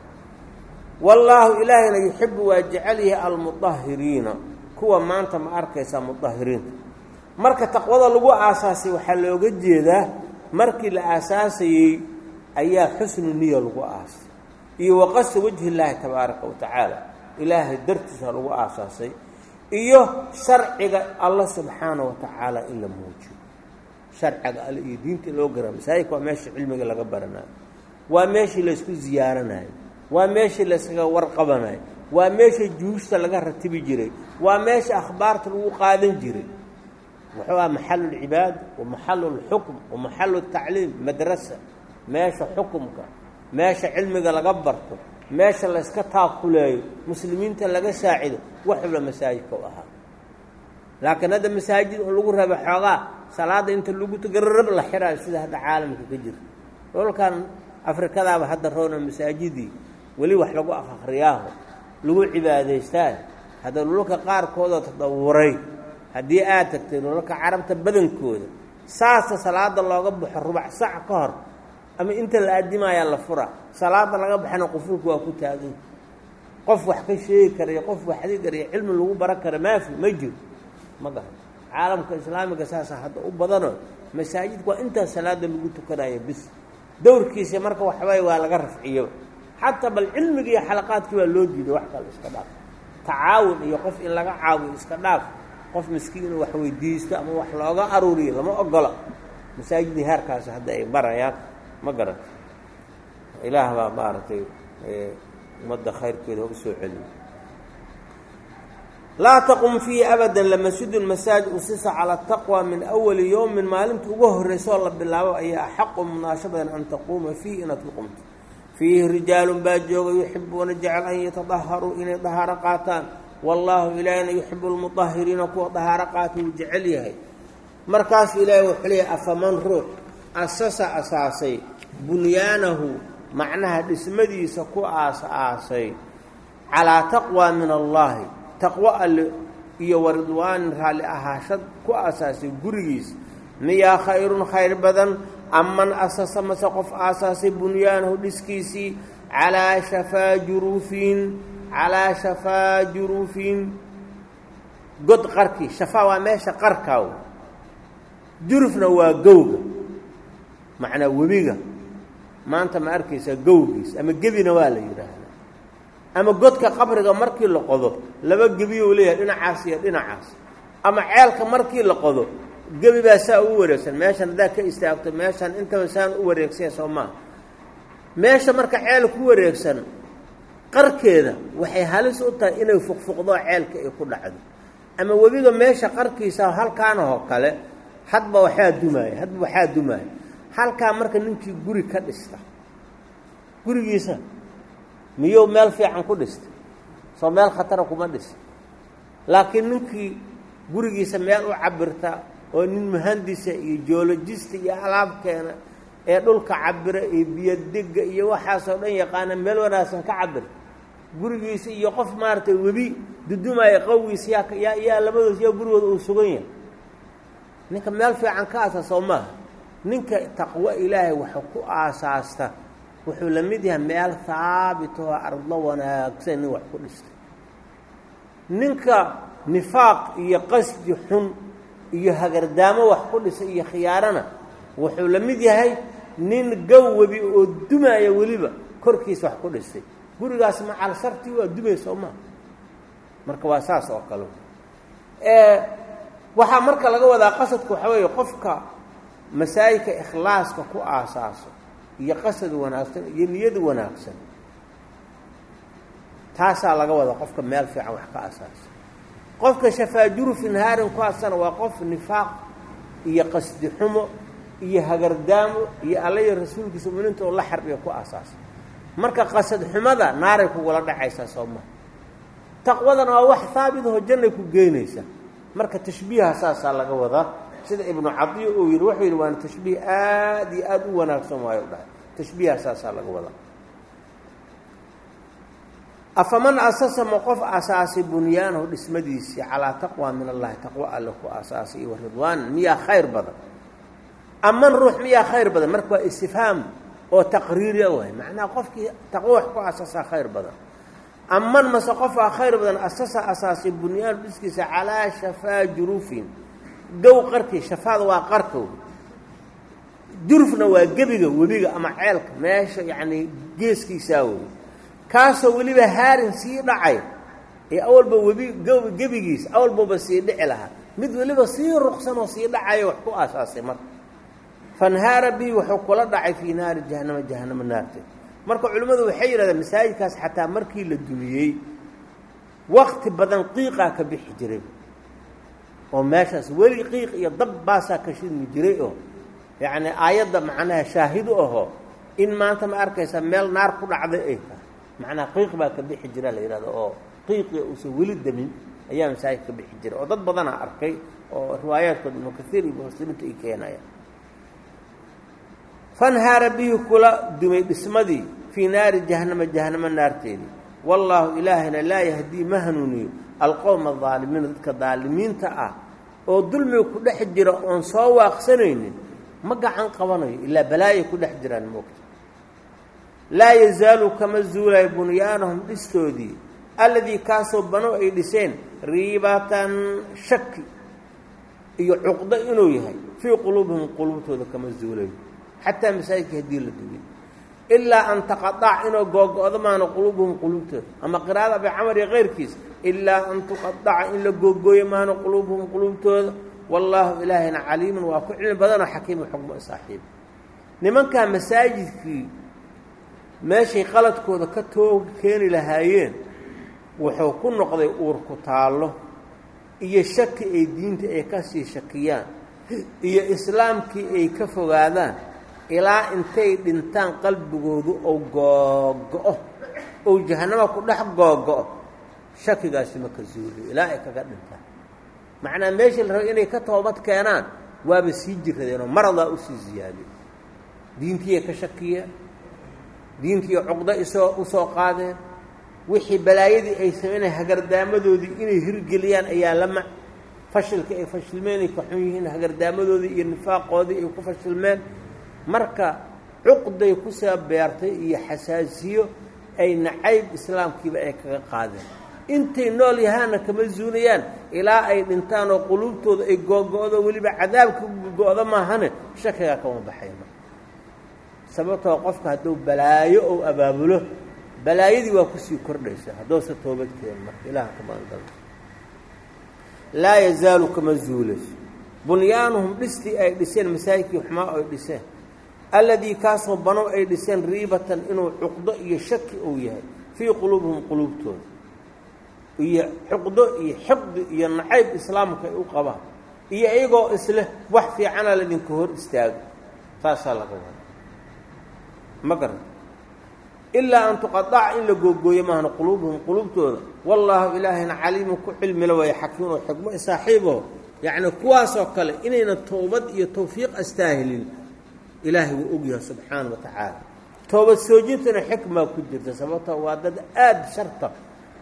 wallaahu ilaahayna yuxibu waa jecel yahay almudahiriina kuwa maanta ma arkaysaa mudahiriinta marka taqwada lagu aasaasay waxaa looga jeedaa markii la aasaasayey ayaa xusnu niya lagu aasay iyo waqasta wajhi illaahi tabaaraka wa tacaala ilaahay dartiisa lagu aasaasay iyo sharciga alla subxaana wa tacaala in la muujiyo sharciga alle iyo diinta loo gara masaajidka waa meesha cilmiga laga baranayo waa meeshii laysku ziyaaranayo waa meeshii layskaga warqabanayo waa meesha juusta laga ratibi jiray waa meesha akhbaarta lagu qaadan jiray wuxuu aha maxalu lcibaada wa maxalu lxukm wa maxalu tacliim madrasa meesha xukumka meesha cilmiga laga barto meesha layska taakuleeyo muslimiinta laga saacido waxula masaajidka u ahaa laakiin hadda masaajid oo lagu raba xoogaa salaada inta lagu tagararab la xiraayo sida hadda caalamka ka jirta dholkan afrikadaaba hadda roona masaajidii weli wax lagu akhriyaaho lagu cibaadaystaa hadda dhulalka qaarkoodoo tadawuray haddii aad tagtay dhulalka carabta badankooda saasa salaada looga baxo rubac sac ka hor ama inta la aadimayaa la fura salaada laga baxana qufulku waa ku taagan qof wax ka sheegi karayo qof waxdi karayo cilmi lagu baran kara maafi ma jiro ma garan caalamka islaamiga saasa hadda u badanoo masaajidka waa intaa salaada lagu tukanayo bis dowrkiisa marka waxbay waa laga rafciyo xataa bal cilmiga iyo xalaqaadkii waa loo diiday wax kale iska dhaaf tacaawun iyo qof in laga caawiyo iska dhaaf qof miskiin inuu wax weydiisto ama wax looga aruuriyo lama ogola masaajidii heerkaasi hadda ay barayaan ma garanta ilaah baa maaragtay ummadda khayrkeeda uga soo celiyo laa taqum fiihi abadan lamasjidun masaajid usisa cala taqwa min awali yowmin maalinta ugu horraysaoo la bilaabo ayaa axaqu munaasho badan an taquuma fiihi inaad ku qumto fiihi rijaalun baa jooga yuxibuuna jecel an yatadaharuu inay dahaaro qaataan wallaahu ilaahina yuxibu lmudahiriina kuwa dahaaro qaata wuu jecel yahay markaasuu ilaahay wuxuu leeyahay afaman ruux asasa asaasay bunyaanahu macnaha dhismadiisa ku aas-aasay calaa taqwa min allaahi taqwo alle iyo waridwaanin raalli ahaashad ku aasaasay gurigiisa miyaa khayrun khayr badan aman asasa mase qof aasaasay bunyaanahu dhiskiisii calaa shafaa juruufin calaa shafaa juruufin god qarkii shafaa waa meesha qarkaaw jurufna waa gowga macnaa webiga maanta ma arkaysaa gowgiis ama gebina waa la yidhaahdaa ama godka qabriga markii la qodo laba gebiyou leeyahay dhinacaas iyo dhinacaas ama ceelka markii la qodo gebi baa saa ugu wareegsan meeshan haddaad ka istaagto meeshan intaba saan u wareegsaya soo maaha meesha marka ceel ku wareegsan qarkeeda waxay halis u tahay inay fuqfuqdo ceelka ay ku dhacdo ama webiga meesha qarkiisa halkaanahoo kale hadba waxaa dumaaya hadba waxaa dumaaya halkaa marka ninkii guri ka dhista gurigiisa miyuu meel fiican ku dhista soo meel khatara kuma dhisa laakiin ninkii gurigiisa meel u cabirta oo nin muhandisa iyo joolojista iyo alaabkeena ee dhulka cabira iyo biyodega iyo waxaasoo dhan yaqaana meel wanaagsan ka cabirta gurigiisa iyo qof maaragtay webi dudumaya qawgiis yaa yaa yaa labadoos yaa gurigooda uu sugan yahay ninka meel fiican ka aasa soo maaha ninka taqwo ilaahay waxa ku aasaasta wuxuu la mid yahay meel haabit oo ardo wanaagsan nin wax ku dhistay ninka nifaaq iyo qasdi xun iyo hagardaamo wax ku dhisay iyo khiyaarana wuxuu la mid yahay nin gawwabi oo dumaya weliba korkiisa wax ku dhistay gurigaas macal shartii waa dumay soo maa marka waa saas oo kale waxaa marka laga wadaa qasadka waxaa weeye qofka masaajidka ikhlaaska ku aasaaso iyo qasad wanaagsan iyo niyada wanaagsan taasaa laga wadaa qofka meel fiican wax ka asaasa qofka shafaajuru fi nahaarin ku aasana waa qof nifaaq iyo qasdi xumo iyo hagardaamo iyo alla iyo rasuulkiisa muminiinta oo la xarbiya ku aasaasa marka qasad xumada naaray kugula dhacaysaa soo maha taqwadana waa wax haabit aho jannay ku geynaysaa marka tashbiiha saasaa laga wadaa sida ibnu cadiya uu yidhi wuxuu yidhi waana tashbiih aad iyo aada u wanaagsan waayo u dhahay tashbiiha saasaa laga wadaa afaman asasa ma qof asaasay bunyaanahu dhismadiisii calaa taqwa min allahi taqwo alle ku asaasay iyo waridwaanan miyaa khayr badan aman ruux miyaa khayr badan marka waa istifhaam oo taqriiriya waay macnaha qofkii taqwo wax ku asaasaa khayr badan aman mase qofaa khayr badan asasa asaasay bunyaanu dhiskiisa calaa shafaa jurufin gow qarkii shafaada waa qarka wey jurufna waa gebiga webiga ama ceelka meesha yacnii geeskiisaa wey kaasoo weliba haarin sii dhacay ee awalba webi g gebigiis awalbaba sii dhici lahaa mid weliba sii ruqsanoo sii dhacayo wax ku aasaasay marka fanhaara bihi wuxuu kula dhacay fii naari jahannama jahannamo naarteed marka culimmadu waxay yidhahdeen masaajidkaas xataa markii la dumiyey wakti badan qiiqaa ka bixi jiray oo meeshaas weli qiiq iyo dab baasaa ka shidmi jiray oo yacni aayadda macnaha shaahidu ahoo in maanta ma arkaysa meel naar ku dhacday ay tahay macnaha qiiq baa ka bixi jira la yidhahdo oo qiiqii uusan weli demin ayaa masaajid ka bixi jira oo dad badanaa arkay oo riwaayaadkood ibnu kaiir iyo mufasiriinta ay keenayaan fanhaara bihi kula dumay dhismadii fii naari jahannama jahannamo naarteedii wallaahu ilaahayna laa yahdii ma hanuuniyo alqowma adaalimiina dadka daalimiinta ah oo dulmiga ku dhex jira oon soo waaqsanaynin ma gacan qabanayo ilaa balaayay ku dhex jiraan moogta laa yazaalu kama zuulayo bunyaanahum dhistoodii alladii kaasoo bano ay dhiseen riibatan shaki iyo cuqdo inuu yahay fii quluubihim quluubtooda kama zuulayo xataa masaajidka haddii la dugiy ilaa an taqadac inuu googo-do maana quluubuhum quluubtooda ama qiraa'ada abi camar iyo keyrkiis ilaa an tuqadaca in la googooyo maana quluubuhum quluubtooda wallaahu ilaahayna caliimun waa ku cilmi badanoo xakiimu xukmo saaxiiba nimankaa masaajidkii meeshay qaladkooda ka toog keeni lahaayeen wuxuu ku noqday uur ku taallo iyo shaki ay diinta ay ka sii shakiyaan iyo islaamkii ay ka fogaadaan ilaa intay dhintaan qalbigoodu ou googo-o ou jahannama ku dhex googo-o shakigaasi ma ka zuuliyo ilaa ay kaga dhintaan macnaa meeshii la raba inay ka toobad keenaan waaba sii jiradeenoo maradaa usii ziyaadiyo diintiiyay ka shakiyeen diintiiyo cuqdo isoo usoo qaadeen wixii balaayadii ay sameynaya hagardaamadoodii inay hirgeliyaan ayaa lama fashilka ay fashilmeen ay ka xun yihiin hagardaamadoodii iyo nifaaqoodii ay ku fashilmeen marka cuqday kusoo beertay iyo xasaasiyo ay nacayb islaamkiiba ay kaga qaadeen intay nool yahaana kama zuulayaan ilaa ay dhintaan oo quluubtooda ay googo-do weliba cadaabka go-do maahane shakigaa kama baxayno sababtoo qofka hadduu balaayo ou abaabulo balaayadii waa kusii kordhaysa hadduusa toobad keen marka ilaha ka maangal laa yazaalu kama zuulayso bunyaanuhum dhistii ay dhiseen masaajidkii xumaa ay dhiseen alladii kaasoo banow ay dhiseen riibatan inuu cuqdo iyo shaki uu yahay fii quluubihim quluubtooda iyo xuqdo iyo xiqdi iyo nacayb islaamka ay u qabaan iyo iyagoo isleh wax fiicana ladinka hor istaago taasaa laga wada ma garan ilaa an tuqadaca in la googooyo maahna quluubuhum quluubtooda wallaahu ilaahayna caliimun ku cilmila waaya xakiim oo xikmo saaxiibo yacni kuwaasoo kale inayna towbad iyo tawfiiq astaahilin ilaahay wuu ogyahay subxaana wa tacaala toobad soojintana xikmaa ku jirta sababtoo waa dad aada sharta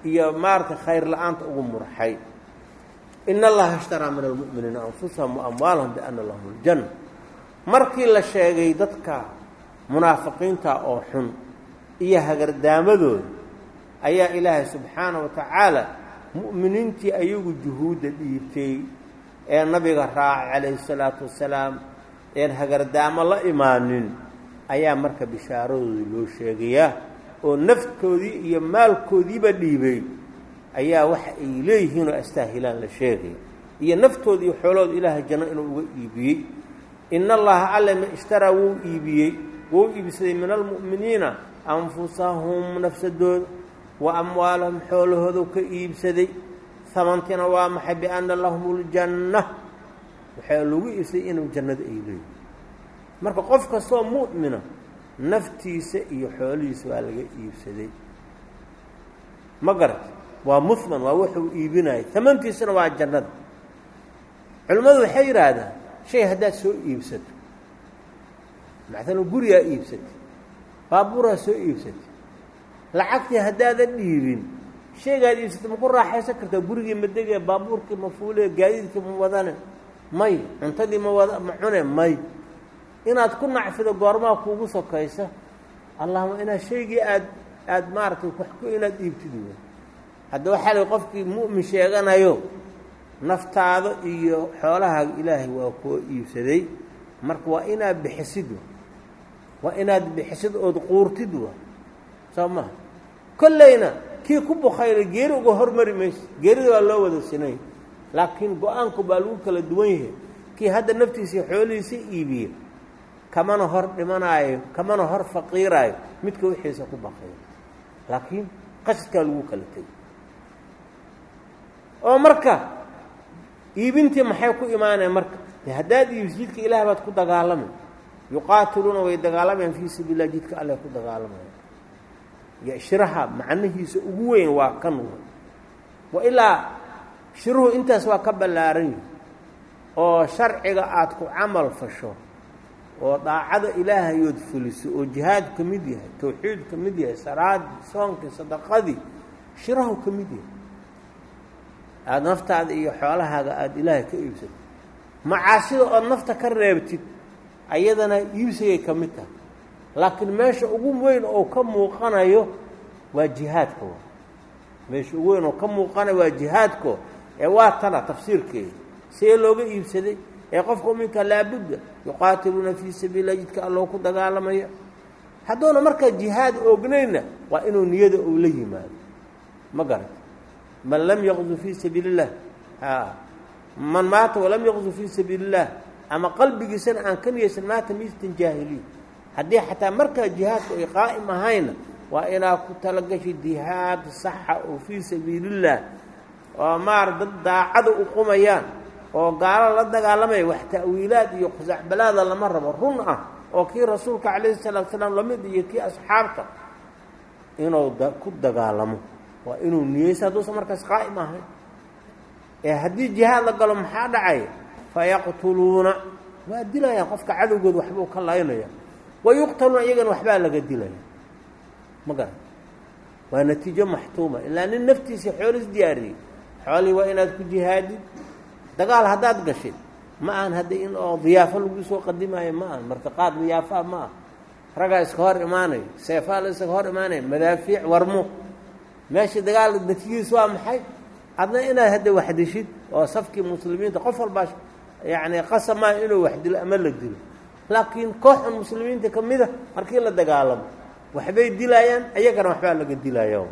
iyo maaragtay khayr la-aanta ugu murxay in allaha ishtaraa min almu'miniina anfusahum wa amwaalahum biana lahum aljanna markii la sheegay dadka munaafiqiinta oo xun iyo hagardaamadooda ayaa ilaahay subxaana wa tacaala mu'miniintii ayagu juhuudda dhiibtay ee nabiga raacay calayhi salaatu wasalaam een hagardaamo la imaanin ayaa marka bishaaradooda loo sheegayaa oo naftoodii iyo maalkoodiiba dhiibay ayaa waxa ay leeyihiin oo astaahilaan la sheegaya iyo naftooda iyo xoolooda ilaahay janno inuu uga iibiyey in allaha allema ishtaraa wuu iibiyey wuu iibsaday min almu'miniina anfusahum nafsadooda wa amwaalahum xoolahoodu ka iibsaday hamantina waa maxay bianna lahum ljanna waxaa lagu iibsaday inuu jannada ay leeyihin marka qof kastoo mu'mina naftiisa iyo xoolihiisa waa laga iibsaday ma garat waa muhman waa wuxuu iibinaya hamantiisana waa jannada culimmadu waxay yidhaahdaan shay haddaad soo iibsato mactalan gurigaa iibsatay baabuuraa soo iibsatay lacagtii haddaadan dhiibin shaygaad iibsatay ma ku raaxaysan kartaa gurigii ma degee baabuurkii ma fuulee gaadiidkii ma wadane may cuntadii ma wada ma cune may inaad ku nacfido goormaa kuugu sokaysa allahuma inaad shaygii aad aada maaragtay wax ku inaad dhiibtid wey hadda waxaa la qofkii mu'min sheeganayo naftaada iyo xoolahaaga ilaahay waa koo iibsaday marka waa inaad bixisid waa inaad bixisid ood quurtid wa soo maha kollayna kii ku bukayla geeri uga hormari mayso geerida waa loo wada sinay laakiin go-aanku baa lagu kala duwan yahay kii hadda naftiisa xoolihiisa iibiye kamana hor dhimanaayo kamana hor faqiiraayo midka wixiisa ku baqayo laakiin qasadkaa lagu kala tegay oo marka iibintii maxay ku imaanaya marka de haddaad iibis jidka ilaah baad ku dagaalamay yuqaatiluuna way dagaalamayaan fii sabiil lah jidka alleh ku dagaalamaya iyo shiraha macnihiisa ugu weyn waa kan wa ilaa shiruhu intaas waa ka ballaaran yihi oo sharciga aada ku camal fasho oo daacada ilaahayood fuliso oo jihaad ka mid yahay tawxiid ka mid yahay salaadii soonkii sadaqadii shirahu ka mid yahay aada naftaada iyo xoolahaaga aada ilaahay ka iibsato macaasida ood nafta ka reebtid ayadana iibsigay ka mid tahay laakiin meesha ugu weyn oo ka muuqanayo waa jihaadka wa meesha ugu weyn oo ka muuqanayo waa jihaadko ee waa tana tafsiirkeeda see looga iibsaday ee qofka uminka laabudda yuqaatiluuna fii sabiillah jidka alloo ku dagaalamaya hadduuna markaa jihaad oognayna waa inuu niyada uu la yimaado ma garata man lam yaqzu fii sabiili illah a man maata walam yaqzu fii sabiili illah ama qalbigiisana aan ka niyeysan maata miistan jaahiliin haddii xataa markaa jihaadku ay qaa'im ahayna waa inaa ku talagashi jihaad saxa oo fii sabiiliillah oo maar dad daacada u qumayaan oo gaalo la dagaalamaya wax ta'wiilaad iyo khusacbalaada lama rabo run ah oo kii rasuulka calayhi salaatu salaam lamid iyo kii asxaabta inuu ku dagaalamo waa inuu niyeysa hadduusan markaas qaa'im ahayn ee haddii jihaad la galo maxaa dhacay fayaqtuluuna waa dilayaan qofka cadowgood waxbuu ka laynaya wa yuqtaluuna iyagana waxbaa laga dilaya ma garan waa natiijo maxtuuma ilaa nin naftiisa xooliis diyaariyey xoolihii waa inaad ku jihaadid dagaal haddaad gashid ma ahan hadda in oo diyaafo lagu soo qadimaayo ma ahan martiqaad diyaafaa ma ah ragaa iska hor imaanayo seefaa la iskaga hor imaanaya madaafiic warmo meesha dagaal natiijadiis waa maxay adna inaad hadda waxdishid oo safkii muslimiinta qof walbaa yacni qasamaa inuu wax dilo ama la dilo laakiin kooxan muslimiinta ka mid a markii la dagaalamo waxbay dilayaan ayagana waxbaa laga dilaya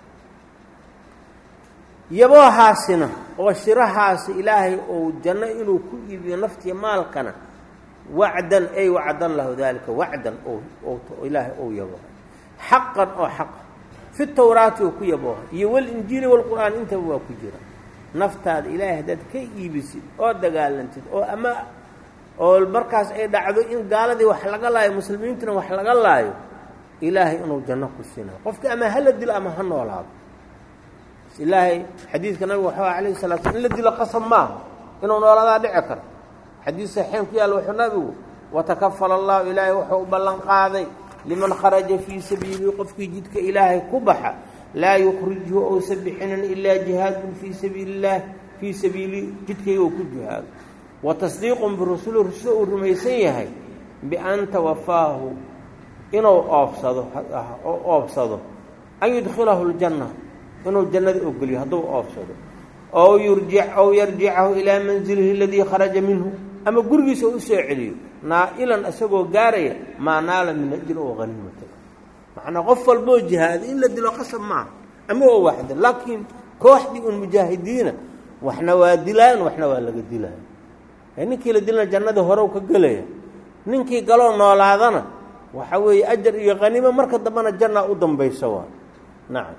yaboohaasina oo shirahaasi ilaahay ou janno inuu ku iibiyo naftiya maalkana wacdan ay wacdan lahu daalika wacdan ilaahay ou yabooha xaqan oo xaqa fi tawraati oo ku yabooha iyo walinjiili walqur'aan intaba waa ku jira naftaada ilaahay haddaad ka iibisid oo dagaalantid oo ama oo markaas ay dhacdo in gaaladii wax laga laayo muslimiintuna wax laga laayo ilaahay inuu janno ku siinayo qofka ama hala dilo ama ha noolaado ilaahay xadiidka nabiga waxuu alayhi salatu slam in la dilo qasab maaha inuu nooladaa dhici karo xadiid saxiixin ku yaalla wuxuu nabigu watakafala allahu ilaahay wuxuu u ballan qaaday liman kharaja fii sabiilihi qofkii jidka ilaahay ku baxa laa yukhrijhu ousa bixinin ilaa jihaadun fii sabiili illaah fii sabiili jidkayga uu ku jihaado wa tasdiiqun birusuli rusula uu rumaysan yahay bian tawafaahu inuu oobsado oo oobsado an yudkhilahu ljanna inuu jannada ogeliyo hadduu oobsado ow yurjic ow yarjicahu ilaa manzilihi aladii kharaja minhu ama gurigiisa u usoo celiyo naa'ilan isagoo gaaraya maa naala min ajri oo haniimata macnaa qof walboo jihaada in la dilo qasab maaha ama oo waxda laakiin kooxdii un mujaahidiina waxna waa dilaan waxna waa laga dilaya ninkii la dilana jannadii horew ka gelaya ninkii galoo noolaadana waxa weeye ajar iyo haniimo marka dambena janna u dambaysa waa nacam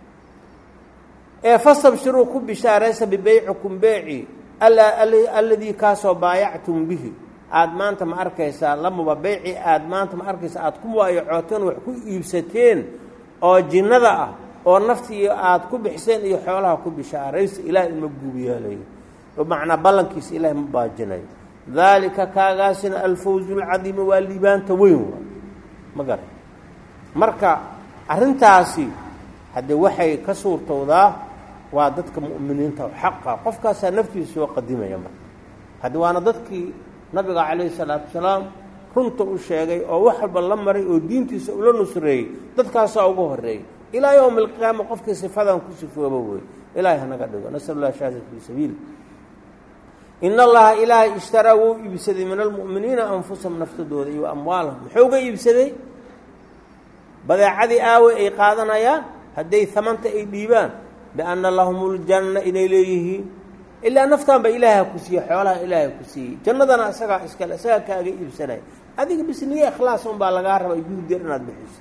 ee fastabshiruu ku bishaaraysa bibeycikum beeci alladii kaasoo baayactum bihi aada maanta ma arkaysaa lamuba beyci aada maanta ma arkaysaa aada ku mubaayacooteen wax ku iibsateen oo jinnada ah oo naftii aada ku bixiseen iyo xoolaha ku bishaaraysa ilaah ima guubiyaalayo macnaa ballankiisa ilaahay ma baajinayo daalika kaagaasina alfawzu lcadiima waa liibaanta weyn waa ma garan marka arrintaasi haddee waxay ka suurtowdaa waa dadka mu'miniinta xaqa qofkaasaa naftiisa soo qadimaya marka haddi waana dadkii nabiga calayhi salaatu wasalaam runta u sheegay oo wax walba la maray oo diintiisa ula nusreeyey dadkaasaa ugu horreeyay ilaa yowmi alqiyaama qofkii sifadan ku sifooba wey ilaahay hanaga dhigo nasal allah shahadat fii sabiili in allaha ilaahay ishtaraa wuu iibsaday min almu'miniina anfusahum naftadooda iyo amwaalahum muxuu ga iibsaday badeecadii aawe ay qaadanayaan hadday hamanta ay dhiibaan bianna lahum ljanna inay leeyihiin ilaa naftaan ba ilaaha ku siiyey xoolaha ilaaha ku siiyey jannadana isagaa iskale isagaa kaaga iibsanaya adiga bis niye ikhlaas un baa lagaa rabaa juhdeer inaad bixiso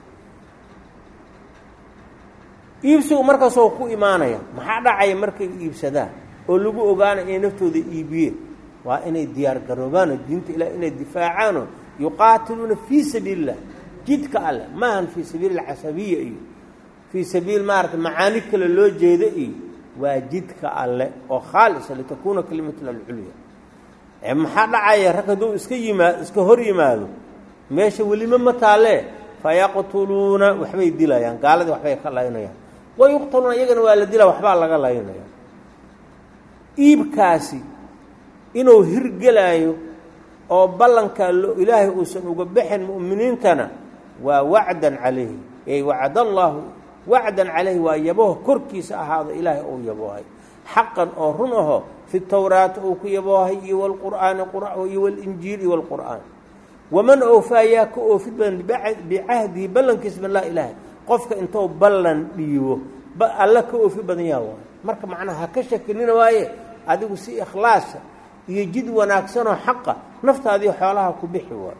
iibsigu markaasoo ku imaanaya maxaa dhacaya markay iibsadaan oo lagu ogaanay inay naftooda iibiyeen waa inay diyaar garoobaanoo diinta ilah inay difaacaanoo yuqaatiluuna fii sabiili illah jidka alleh maahan fii sabiili alcasabiya iyo fii sabiil maarata macaani kale loo jeeda iyo waa jidka alle oo khaalisa litakuuna kalimatuna alculya maxaa dhacaya rag hadduu iska yimaa iska hor yimaado meesha welima ma taalee fayaqtuluuna waxbay dilayaan gaaladii waxbay ka laynayaan wayuqtaluuna iyagana waa la dilaa waxbaa laga laynaya iibkaasi inuu hirgelaayo oo ballankaa lo ilaahay uusan uga baxin mu'miniintana waa wacdan calayhi ey wacd allaahu wacdan calayhi waa yaboho korkiisa ahaado ilaahay uu yaboohay xaqan oo run aho fi towraati uu ku yaboohay iyo walqur'aani iyo walinjiil iyo walqur'aan waman oofaa yaa ka oofid badan bicahdihi ballankiisa billah ilaahay qofka intuu ballan dhiibo alla ka oofi badan yaa waayo marka macnaha ha ka shakinina waaye adigu si ikhlaasa iyo jid wanaagsanoo xaqa naftaadii xoolaha ku bixi waayo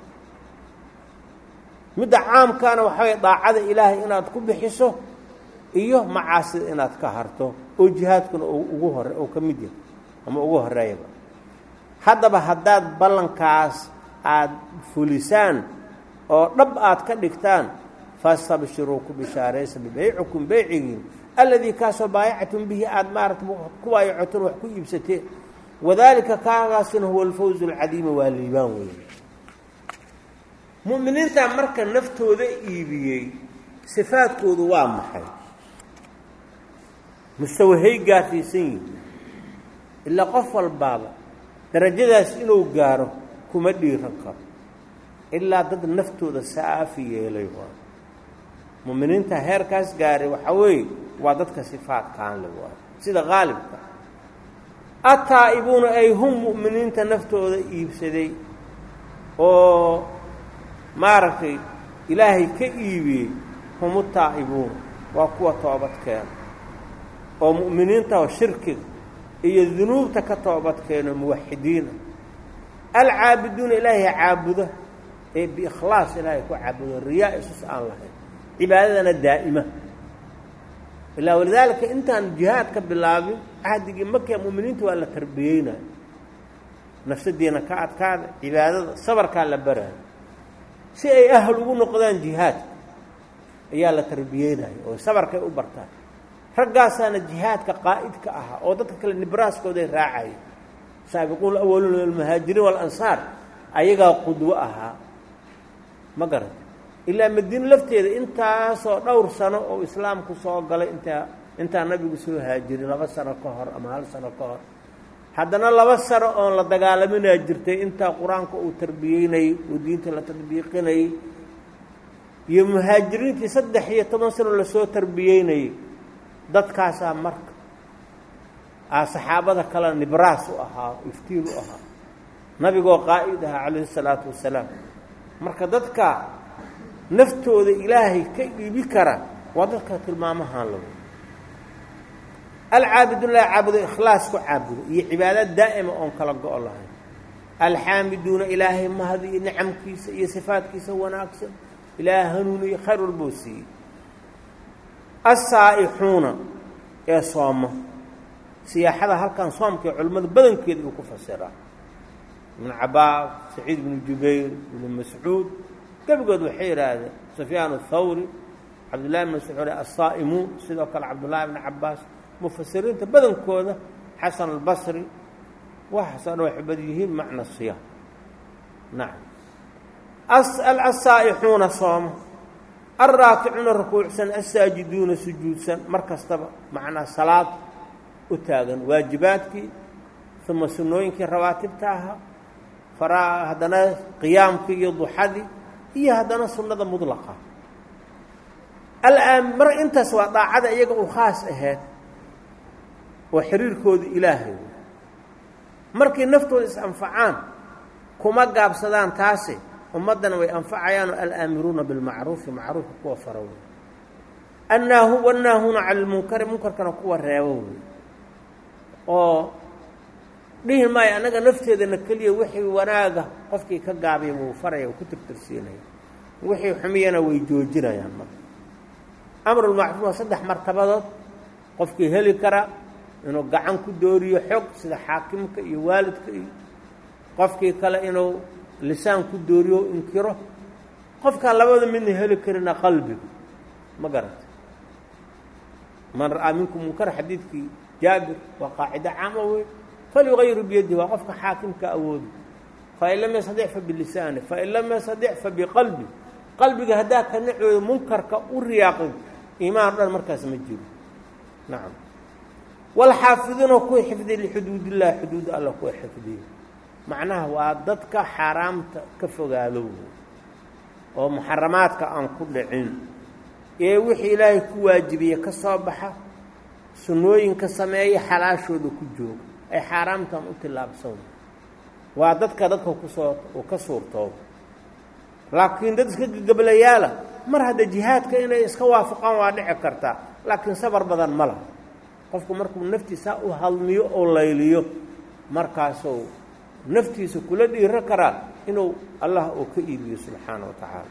midda caamkaana waxaway daacada ilaahay inaad ku bixiso iyo macaasida inaad ka harto oo jihaadkuna ugu hore oo ka mid yahay ama ugu horeeyaba haddaba haddaad ballankaas aada fulisaan oo dhab aad ka dhigtaan fastabshiruu ku bishaaraysa bibeycikum beycigiin alladii kaasoo baayactum bihi aada maarata ku baayacoteen wax ku iibsateen wadaalika kaagaasina huwa alfawzu alcadiima waa liibaan weeye mu'miniintaa marka naftooda iibiyey sifaadkoodu waa maxay mustawahay gaarsiisan yihin ilaa qof walbaaba darajadaas inuu gaaro kuma dhiiran karo ilaa dad naftooda saafi yeelay waa mu'miniinta heerkaas gaaray waxaa weeye waa dadka sifaadkaan le waa sida qaalibka ataa'ibuuna ay hum mu'miniinta naftooda iibsaday oo maaragtay ilaahay ka iibiyey hum utaa'ibuuna waa kuwa toobadkeena oo mu'miniinta oo shirkiga iyo dunuubta ka toobadkeeno muwaxidiina alcaabiduuna ilaahay caabuda ee biikhlaas ilaahay ku caabudo riyaa isus aan lahayn cibaadadana daa'ima ilaa walidaalika intaan jihaad ka bilaabin cahdigii markaa mu'miniinta waa la tarbiyeynayo nafsadiina ka adkaada cibaadada sabarkaa la baraayo si ay ahal ugu noqdaan jihaadka ayaa la tarbiyeynayo oo sabarkay u bartaan raggaasaana jihaadka qaa'idka ahaa oo dadka kale nibraaskooday raacaya saabiquun awaluuna almuhaajiriin waalansaar ayagaa qudwo ahaa ma garata ilaa madiine lafteeda intaasoo dhowr sano oo islaamku soo galay intaa intaa nabigu soo haajirin laba sano ka hor ama hal sano ka hor haddana laba sano oon la dagaalaminaa jirtay intaa qur-aanka uu tarbiyeynayey oo diinta la tadbiiqinayey iyo muhaajiriintii saddex iyo toban sano lasoo tarbiyeynayey dadkaasaa marka aa saxaabada kale nibraas u ahaa iftiin u ahaa nabigoo qaa'id ahaa calayhi salaatu wasalaam marka dadka naftooda ilaahay ka iibi kara waa dadka tilmaamahaan lagu alcaabidullahi caabudo ikhlaas ku caabudo iyo cibaadad daa'ima oon kala go-o lahayn alxaamiduuna ilaahay mahdi iyo nicamkiisa iyo sifaadkiisa wanaagsan ilaaha hanuuniyo khayr walboo siiyey assaa'ixuuna ee sooma siyaaxada halkan soomka ee culimmada badankeeda uu ku fasiraa ibnu cabaas saciid ibnu jubayr ibnu mascuud gebigood waxay yidhaahdeen sufyaan athawri cabdullahi bn mascuud assaa'imuun sidoo kale cabdullaahi bni cabaas mufasiriinta badankooda xasan albasri waxaasoo dhan waxay bad yihiin macna siyaam nacam assaa'ixuuna sooma alraakicuuna rukuucsan assaajiduuna sujuudsan mar kastaba macnaa salaad u taagan waajibaadkii uma sunnooyinkii rawaatibta ahaa faraa haddana qiyaamkii iyo duxadii iyo haddana sunnada mudlaqa alaan mar intaas waa daacada iyaga u khaas ahayd oo xiriirkooda ilaahay markay naftooda is-anfacaan kuma gaabsadaan taasi ummaddana way anfacayaanoo alaamiruuna bilmacruufi macruufka kuwa fara wey annaahu wannaahuuna cala lmunkari munkarkana kuwa reebo wey oo dhihi maayo annaga nafteedana keliya wixii wanaaga qofkii ka gaabiya wuu faraya wuu ku tirtirsiinaya wixii xumiyana way joojinayaan marka amrulmacruuf waa saddex martabadood qofkii heli kara inuu gacan ku dooriyo xog sida xaakimka iyo waalidka iyo qofkii kale inuu lisaan ku dooriyo inkiro qofkaan labada midna heli karina qalbiga ma garata man ra'aa minkum munkar xadiidkii jaabir waa qaacido caama wey falyugayiru biyadihi waa qofka xaakimka awoodi fain lam yastadic fa bilisaani fain lam yastadic fa biqalbi qalbiga haddaa ka nacooda munkarka u riyaaqin iimaan dhan markaas ma jiro nacam walxaafiduuna kuwa xifdiya lixuduud illahi xuduud alla kuwa xifdiya macnaha waa dadka xaaraamta ka fogaado oo muxaramaadka aan ku dhicin ee wixii ilaahay ku waajibiye ka soo baxa sunnooyinka sameeya xalaashooda ku jooga ay xaaraamtan u tillaabsan waa dadka dadka kusoo uu ka suurtooba laakiin dad iska gegablayaala mar hadda jihaadka inay iska waafaqaan waa dhici kartaa laakiin sabar badan ma laha qofku markuu naftiisa u hadmiyo oo layliyo markaasuu naftiisa kula dhiiro karaa inuu allah uu ka iibiyo subxaana wa tacaala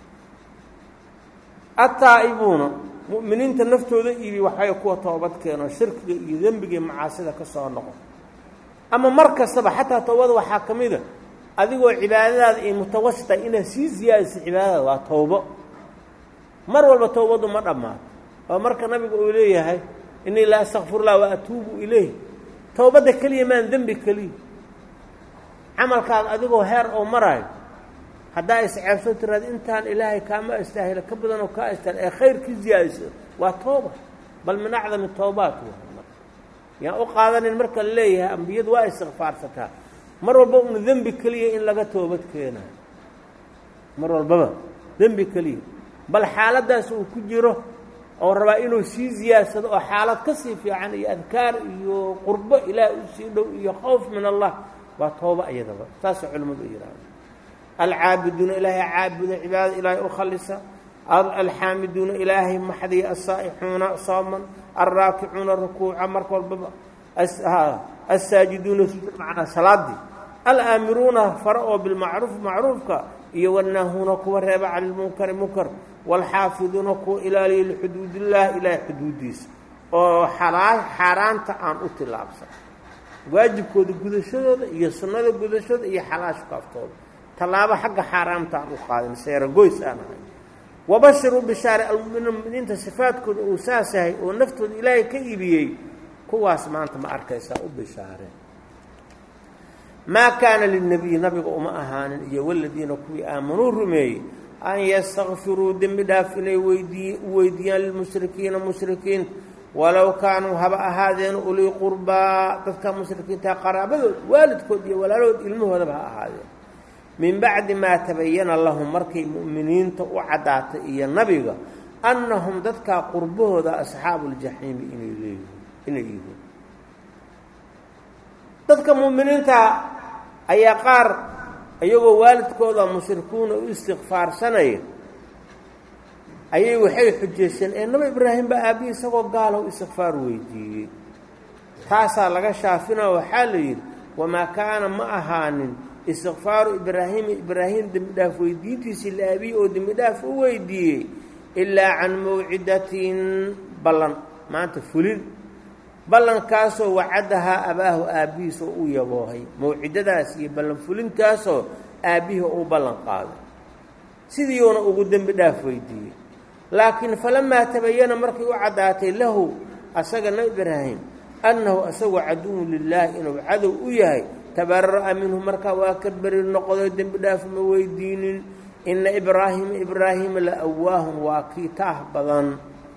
attaa'ibuuna mu'miniinta naftooda iibiy waxay kuwa toobad keeno shirkiga iyo dembiga iyo macaasida ka soo noqo ama mar kastaba xataa toobada waxaa ka mid a adigoo cibaadadaada ay mutawasita inaad sii siyaadiso cibaadadaada waa towbo mar walba towbaddu ma dhammaato oo marka nabiga uu leeyahay innii la astakfirullah wa atuubu ilayh towbadda keliya maan dembi keliya camalkaada adigoo heer oo maraayo haddaa isceebso tiraad intaan ilaahay kaama astaahila ka badanoo kaa astaahil ee khayr ka ziyaadiso waa tooba bal min acdami toobaat yaan u qaadanin marka la leeyahay ambiyadu waa istikfaarsataa mar walba una dembi keliya in laga toobad keenayo mar walbaba dembi keliya bal xaaladdaas uu ku jiro oo rabaa inuu sii ziyaadsado oo xaalad ka sii fiican iyo adkaar iyo qurbo ilaah u sii dhow iyo khowf min allah waa tooba iyadaba saasay culimmadu u yidhahda alcaabiduuna ilaahay caabuda cibaadada ilaahay u khalisa alxaamiduuna ilaahay maxdiya asaa'ixuuna sooman alraakicuuna rukuuca marka walbaba assaajiduuna macnaa salaadii alaamiruuna fara oo bilmacruuf macruufka iyo wanaahuuna kuwa reeba cani lmunkari munkar waalxaafiduuna kuwa ilaaliya lixuduudillaah ilaahay xuduudiisa oo xalaa xaaraanta aan u tillaabsan waajibkooda gudashadooda iyo sunnada gudashooda iyo xalaashka aftooda tallaabo xagga xaaraamta aan u qaadin seeragoys aan ahay wabashiruu bishaare almuminiin muminiinta sifaadkooda uu saas yahay oo naftooda ilaahay ka iibiyey kuwaas maanta ma arkaysaa u bishaareen maa kaana lilnebiyi nabiga uma ahaanin iyo waladiina kuwii aamanuu rumeeyey an yastakfiruu dembi dhaaf inay weydii weydiiyaan lilmushrikiina mushrikiinta walow kaanuu haba ahaadeen ulii qurbaa dadka mushrikiinta qaraabadood waalidkood iyo walaalahood ilmahoodaba ha ahaadeen min bacdi maa tabayana lahum markay mu'miniinta u caddaatay iyo nabiga annahum dadkaa qurbahooda asxaabu ljaxiimi inay leeyihiin inay yihiin dadka mu'miniinta ayaa qaar iyagoo waalidkooda mushrikuuna u istikfaarsanaya ayay waxay xujaysteen ee nabi ibraahim baa aabbihi isagoo gaalow istikfaar weydiiyey taasaa laga shaafinao waxaa la yidhi wamaa kaana ma ahaanin istikfaaru ibraahiima ibraahim dembi dhaaf weydiintiisii la aabiyi oo dembi dhaaf u weydiiyey ilaa can mawcidatin ballan maanta fulin ballankaasoo wacadahaa abaahu aabbihiis oo u yaboohay mawcidadaas iyo ballan fulintaasoo aabbihii u ballan qaaday sidiiuuna ugu dembi dhaaf weydiiyey laakiin falamaa tabayana markay u caddaatay lahu asaga nabi ibraahim annahu asagoo caduwun lilaahi inuu cadow u yahay tabarara'a minhu markaa waa ka beri noqdo dembi dhaaf ma weydiinin inna ibraahiima ibraahiima la awaahun waa kii taah badan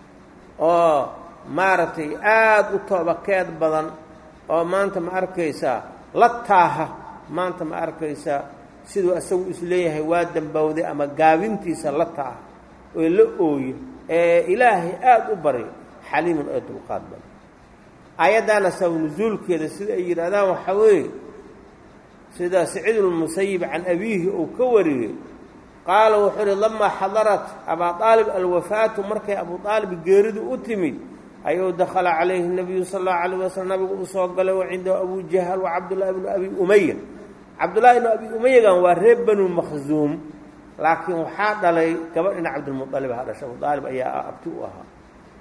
oo maaragtay aada u toobakeed badan oo maanta ma arkaysaa la taaha maanta ma arkaysaa siduu isagu isleeyahay waa dambowday ama gaabintiisa la taaha oo la ooyo ee ilaahay aada u baryo xaliimun oo dulqaad badan aayaddaana sabab nusuulkeeda sida ay yidhaahdaan waxaa weeye sida saciidulmusayib can abiihi uu ka wariyey qaala wuxuu uhi lamaa xadarat abaa aalib alwafaatu markay abuu aalib geeridu u timid ayuu dakhala calayhi nabiyu sal allahu alayh wasalam nabigu u soo galay wa cindahu abu jahal wa cabdullaahi bnu abi umaya cabdullaahi bnu abi umayagan waa reer banu makhsuum laakiin waxaa dhalay gabadhina cabdilmualib ha dhasha abu aalib ayaa abti u ahaa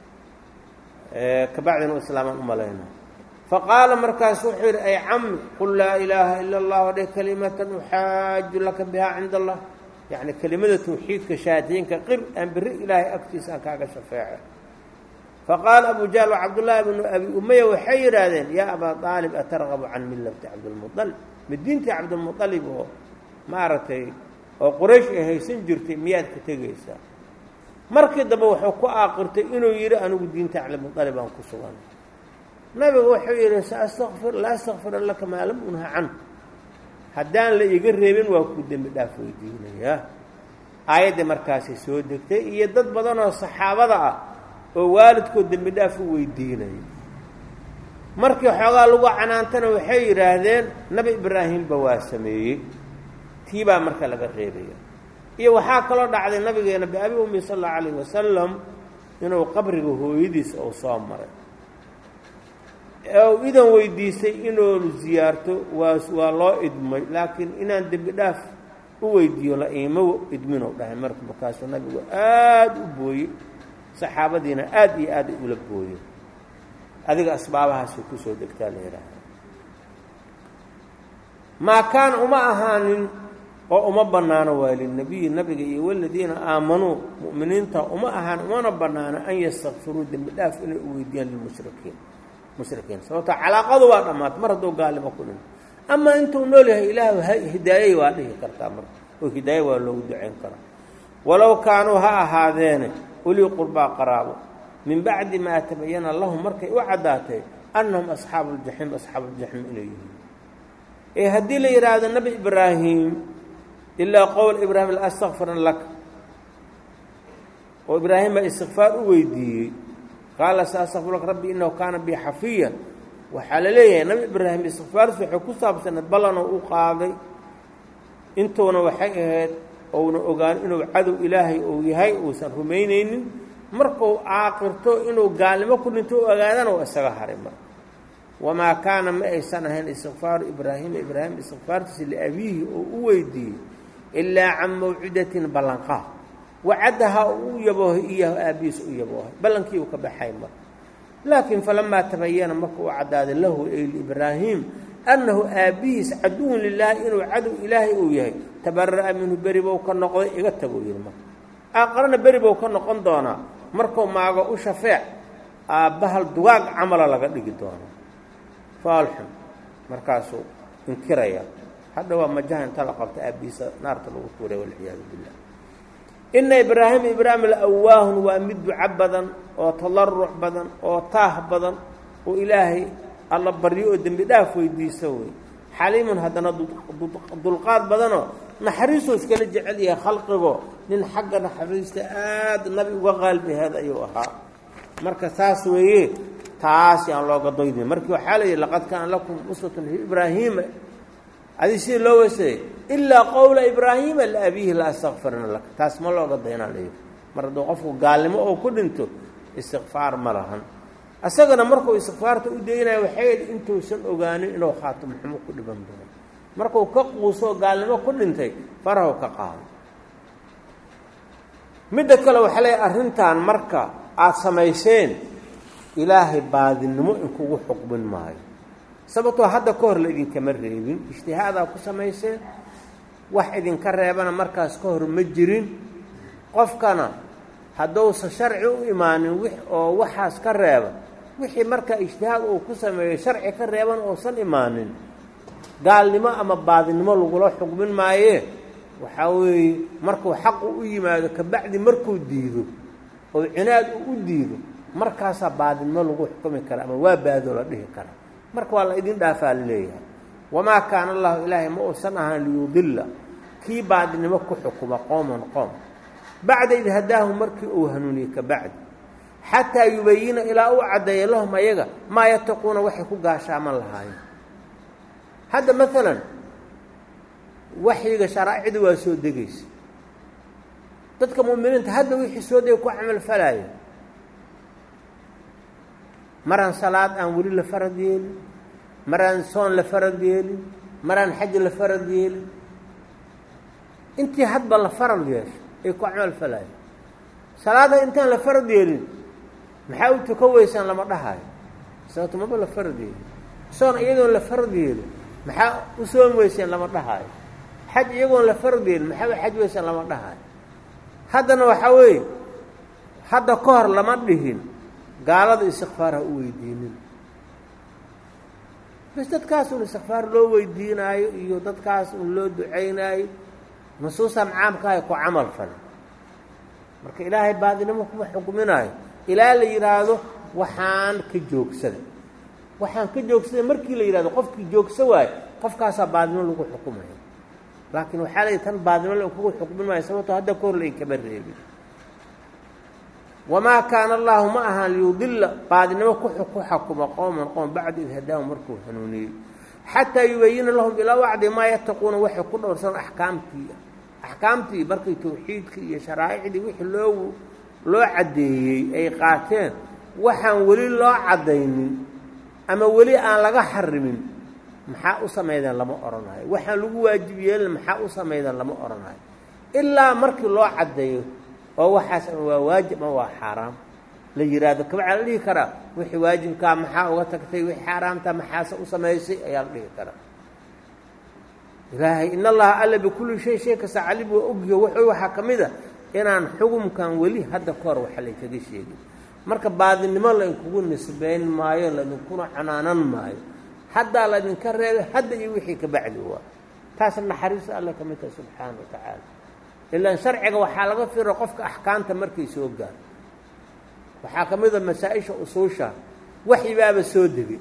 kabacdina u islaamaan u malayna faqaala markaas wuxuu yidhi ay cami qul laa ilaaha ila allah wadhe kalimatan uxaaju laka bihaa cinda allah yacni kelimada tawxiidka shahaadiyinka qir aan berri ilaahay agtiisa aan kaaga shafeece faqaala abu jahl wa cabdullaahi bnu abi umaya waxay yidhaahdeen yaa abaa aalib atargabu can millati cabdilmualib midiintii cabdilmualib oo maaragtay oo quraysh ay haysan jirtay miyaad ka tegaysaa markii dambe wuxuu ku aaqirtay inuu yidhi anigu diinta cabdilmualib aan ku sugan nabigu wuxuu yidhi saastakfir la astakfira laka maa lam unha can haddaan la iga reebin waa ku dembi dhaaf weydiinayaa aayaddii markaasay soo degtay iyo dad badanoo saxaabada ah oo waalidkood dembi dhaaf u weydiinaya markii xoogaa lagu canaantana waxay yidhaahdeen nabi ibraahimba waa sameeyey tii baa marka laga reebaya iyo waxaa kaloo dhacday nabigeena biabi ummi sal allau alayh wasalam inuu qabriga hooyadiis uu soo maray u idan weydiistay inoonu ziyaarto waa waa loo idmay laakiin inaan dembi dhaaf u weydiiyo la iimo idminuu dhahay marka markaasuu nabigu aada u booyey saxaabadiina aada iyo aad ula booyeen adiga asbaabahaasay kusoo degtaa la yidhaahda maa kaana uma ahaanin oo uma bannaano waa lilnabiyi nabiga iyo waladiina aamanuu mu'miniinta uma ahaan umana bannaano an yastakfiruu dembi dhaaf inay u weydiiyaan lilmushrikiin mushrikiin sababto calaaqadu waa dhammaatay mar hadduu gaalimo ku dhinto amaa intuu nool yahay ilaahu hidaayey waa dhihi kartaa marka oo hidaaye waa loogu ducayn karaa walow kaanuu ha ahaadeene ulii qurbaa qaraabo min bacdi maa tabayana lahum markay u caddaatay annahum asxaabu ljaxiim asxaabuuljaxiim inay yihiin ee haddii la yidhaahdo nebi ibraahim ilaa qowl ibraahim la astakfiran laka oo ibraahim baa istikfaar u weydiiyey qaala sa astakfir laka rabbi innahu kaana bi xafiyan waxaa la leeyahay nabi ibraahim istikfaartiis waxay ku saabsaneed ballanoo u qaaday intuuna waxay ahayd ouna ogaan inuu cadow ilaahay uu yahay uusan rumaynaynin markuu caaqirto inuu gaalnimo ku dhinto u ogaadana oo isaga haray marka wamaa kaana ma aysan ahayn istikfaaru ibraahima ibraahim istikfaartiisa liabiihi oo u weydiiyey ilaa can mawcidatin ballanqaad wacadaha u yaboohay iyahu aabbihiis u yaboohay ballankii uu ka baxay marka laakiin falamaa tabayana marka uu caddaaday lahu ay liibraahim annahu aabbihiis caduwun lilaahi inuu cadow ilaahay uu yahay tabara'a minhu beri bou ka noqday iga taguu yidhi marka aaqarana beri bou ka noqon doonaa markuu maago u shafeec aabbahal dugaag camala laga dhigi doonaa faalxun markaasuu inkiraya hadha waa majaha inta la qabta aabbihiisa naarta lagu tuuray walciyaadu billah ina ibraahima ibraahim laawaahun waa mid duco badan oo tadaruc badan oo taah badan oo ilaahay alla baryo oo dembi dhaaf weydiisa wey xaliimun haddana dulqaad badanoo naxariisoo iskala jecel yahay khalqigo nin xagga naxariista aada nabi uga qaalbiheed ayuu ahaa marka saas weeye taas yaan looga doydin markii waxaa la yidhi laqad kaana lakum uswatun fi ibraahiima adi sidii loo weysayay ilaa qowla ibraahiima liabiihi la astakfirna laka taas ma looga daynaa la yidhi mar hadduu qofku gaalnimo oo ku dhinto istikfaar ma lahan isagana markuu istikfaarta u daynaya waxay idhi intuusan ogaanin inuu khaatimo xumo ku dhiban doono markuu ka quusoo gaalnimo ku dhintay farahu ka qaado midda kale waxaa leeyahy arrintan marka aada samayseen ilaahay baadinimo in kugu xuqmin maayo sababtoo hadda ka hor la idinkama reebin ijtihaadaa ku samayseen wax idinka reebana markaas ka hor ma jirin qofkana hadduusan sharci u imaanin wix oo waxaas ka reeba wixii markaa ijtihaad uu ku sameeyo sharci ka reeban uusan imaanin gaalnimo ama baadinimo lagula xugmin maayee waxaa weeye markuu xaqu u yimaado kabacdi markuu diido oo cinaad uu u diido markaasaa baadinimo lagu xukumi kara ama waa baadoo la dhihi kara marka waa la idin dhaafaa laleeyahay wamaa kaana allahu ilaahay ma uusan ahaan liyudilla kii baadinimo ku xukuma qooman qoom bacda id hadaahu markii uu hanuuniyey kabacdi xataa yubayina ilaa uu caddeeya lahum ayaga maa yataquuna waxay ku gaashaaman lahaayeen hadda maalan waxyiga sharaa'icda waa soo degaysa dadka mu'miniinta hadda wixii soo degay ku camal falaaya maraan salaad aan weli la farad yeelin maraan soon la farad yeelin maraan xaj la farad yeelin intii hadba la farad yeesho ay ku camal falaaya salaada intaan la farad yeelin maxaa u tuka weysaan lama dhahayo sababto maba la farad yeelin soon iyadoon la farad yeelin maxaa u soon weyseen lama dhahayo xaj iyagoon la farad yeelin maxaa u xaj weysaan lama dhahayo haddana waxaa weeye hadda ka hor lama dhihin gaalada istikfaar ha u weydiinin bas dadkaas un istikfaar loo weydiinaayo iyo dadkaas un loo ducaynaayo nusuusan caamkahay ku camal fale marka ilaahay baadinimo kuma xukminaayo ilaa la yidhaahdo waxaan ka joogsada waxaan ka joogsada markii la yidhahdo qofkii joogsa waayo qofkaasaa baadnimo lagu xukumaya laakiin waxaa la yidhi tan baadnimo la kugu xukmin maayo sababtoo hadda ka hor la inkama reebin wamaa kaana allaahu ma ahaan liyudilla baadinimo ku xakuma qowman qowm bacda id hadaahum markuu hanuuniyey xataa yubayina lahum ilaa wacdi maa yattaquuna waxay ku dhowrsan axkaamtii axkaamtii markay tawxiidkii iyo sharaa'icdii wixii loo loo caddeeyey ay qaateen waxaan weli loo caddaynin ama weli aan laga xarimin maxaa u samaydeen lama odhanayo waxaan lagu waajib yeelin maxaa u samaydeen lama odhanayo ilaa markii loo caddeeyo oo waxaas ama waa waajib ama waa xaaraam la yidhaahdo kabacaa la dhihi karaa wixii waajibkaa maxaa uga tagtay wixii xaaraamta maxaase u samaysay ayaa la dhihi karaa ilaahay in allaha alla bikulli shay shay kasta calim waa ogyo wuxuu waxaa ka mid a inaan xugumkan weli hadda ka hor waxa laykaga sheegin marka baadinimo laydinkugu nisbayn maayo laydinkuna canaanan maayo haddaa laydinka reebay hadda iyo wixii ka bacdi waa taasna naxariista alla ka mid taha subxaana wa tacaala ilaan sharciga waxaa laga firo qofka axkaamta markay soo gaar waxaa ka mid a masaa-isha usuusha waxyibaaba soo degay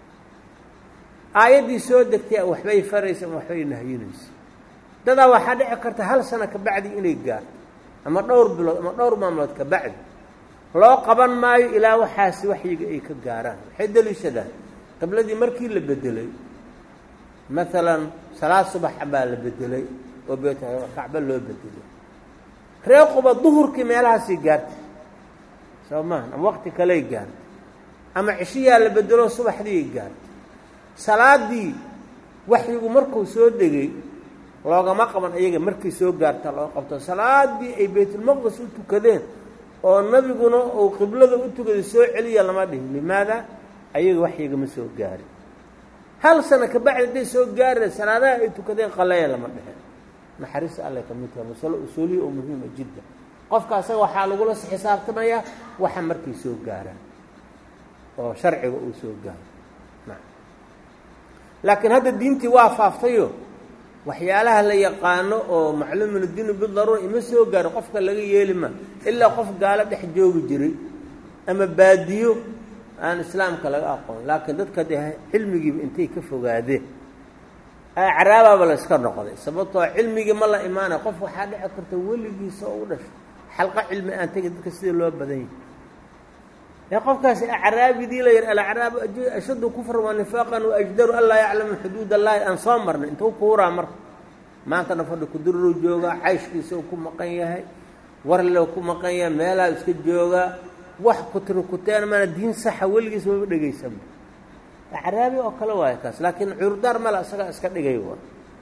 aayaddii soo degtay waxbay faraysa ama waxbay nahyinaysa dadaa waxaa dhici karta hal sano ka bacdi inay gaarto ama dhowr bilood ama dhowr maamulood ka bacdi loo qaban maayo ilaa waxaasi waxyiga ay ka gaaraan waxay deliishadaan qibladii markii la bedelay maalan salaad subaxa baa la bedelay oo beet kacbo loo bedelay ree quba duhurkii meelahaasii gaartay soo maaha ama waqti kaley gaartay ama cishiyaa la bedelo subaxdiiay gaartay salaadii waxyigu markuu soo degay loogama qaban iyaga markay soo gaarta loo qabto salaadii ay baytulmaqdis u tukadeen oo nabiguna uu qiblada u tukaday soo celiya lama dhihin limaada ayaga waxyiga ma soo gaarin hal sano ka bacdi hadday soo gaareen salaadaha ay tukadeen qaleeya lama dheheen naxariista alle ka mid taha masalo usuuliya oo muhiima jidda qofka asaga waxaa lagula xisaabtamayaa waxa markay soo gaaraan oo sharciga uu soo gaaro laakiin hadda diintii waa faaftayo waxyaalaha la yaqaano oo macluumin diinu bidaruura ima soo gaaro qofka laga yeeli ma ilaa qof gaalo dhex joogi jiray ama baadiyo aan islaamka laga aqoon laakiin dadka dee cilmigiiba intay ka fogaadeen acraabaaba la iska noqday sababtoo cilmigii ma la imaanaya qof waxaa dhici karta weligiisa oo u dhasho xalqo cilmi aan tegi dadka sida loo badan yahay ee qofkaasi acraabidii la yidhi alacraabu ashaddu kufran wa nifaaqan wa ajdaru an laa yaclamu xuduud allaahi aan soo marnay intuu kuuraa marka maantana fadhi kudururuu joogaa cayshkiisa uu ku maqan yahay warle ku maqan yahay meelaha iska joogaa wax kutri kuteen mana diin saxa weligiis maba dhegaysanba acraabi oo kale waayo kaas laakiin curdaar male isagaa iska dhigay wa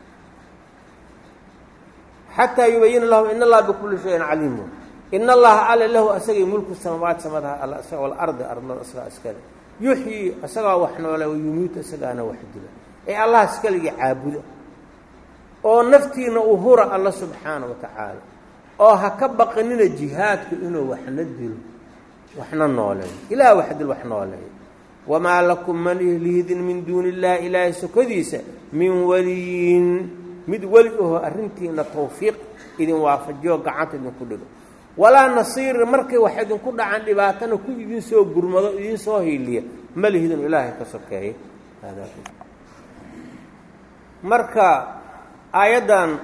xataa yubayina lahu in allaha bikulli shayin caliim in allaha ale lahu asagay mulku samaawaat samadaha alla isaga walardi ardada isagaa iskale yuxyi isagaa wax noole wayumiitu isagaana wax dila ee allah iskaligii caabuda oo naftiina u hura alla subxaana wa tacaala oo ha ka baqanina jihaadku inuu waxna dilo waxna nooleeyo ilaah wax dil wax nooleeyo wamaa lakum man ihlihidin min duuni illaahi ilaahay sokodiisa min waliyin mid weli aho arrintiina tawfiiq idin waafajiyo gacanta idinku dhigo walaa nasiir markay wax idinku dhacaan dhibaatana ku idin soo gurmado idin soo hiiliya ma lihidin ilaahay ka sokeeya marka aayaddan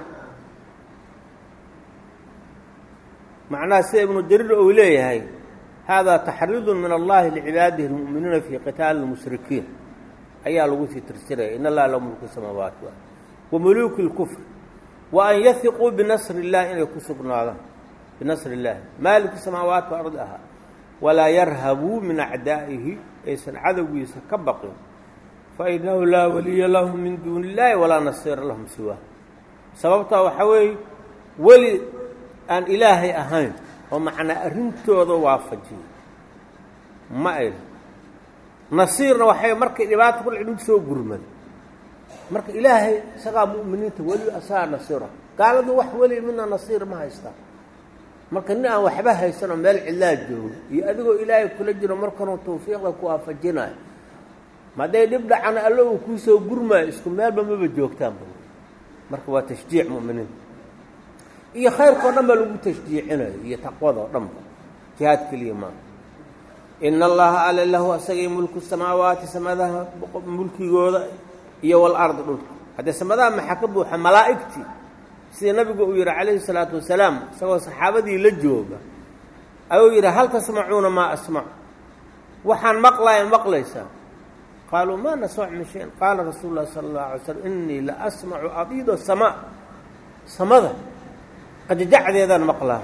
macnaha sida ibnu jariir ou leeyahay hada taxriidun min allahi licibaadihi اlmu'miniina fii qitaali اlmushrikiin ayaa lagu sii tirsiraya in allaha la mulku samaawaati wa muluuki اlkufr wa an yahiquu binasri اllahi inay ku sugnaadaan binasri اllahi maaliku samaawaati ardi ahaa walaa yarhabuu min acdaa'ihi aysan cadowgiisa ka baqin fainahu laa waliya lahum min duuni اllahi walaa nasiira lahum siwaa sababtaa waxaa weeye weli aan ilaahay ahayn oo macnaa arrintooda waafajiyo ma ayl nasiirna waxay markay dhibaata kudhac mid soo gurmada marka ilaahay isagaa mu'miniinta weli asagaa nasiira gaaladu wax weli midna nasiir ma haystaa marka nin aan waxba haysanoo meel cidlaa joogo iyo adigoo ilaahay kula jiro markanuu tawfiiqda ku waafajinayo maday dhib dhacana allo uu kuu soo gurmaayo isku meelba maba joogtaanba marka waa tashjiic mu'miniinta iyo khayrkao dhan baa lagu tashjiicinayo iyo taqwadao dhanba jihaad keliya maa ina allaha ale lahu asagay mulku samaawaati samadaha mulkigooda iyo walardi dhulka haddee samadaha maxaa ka buuxa malaa'igtii sida nabigu uu yidhi calayhi salaatu wasalaam isagoo saxaabadii la jooga ayuu yidhi hal tasmacuuna maa asmacu waxaan maqlaya maqlaysaa qaaluu maa nasmac min shayin qaala rasuulu llahi sala allahu alay slam innii la asmacu adiida samaa samada qajajacdeedaan maqlaa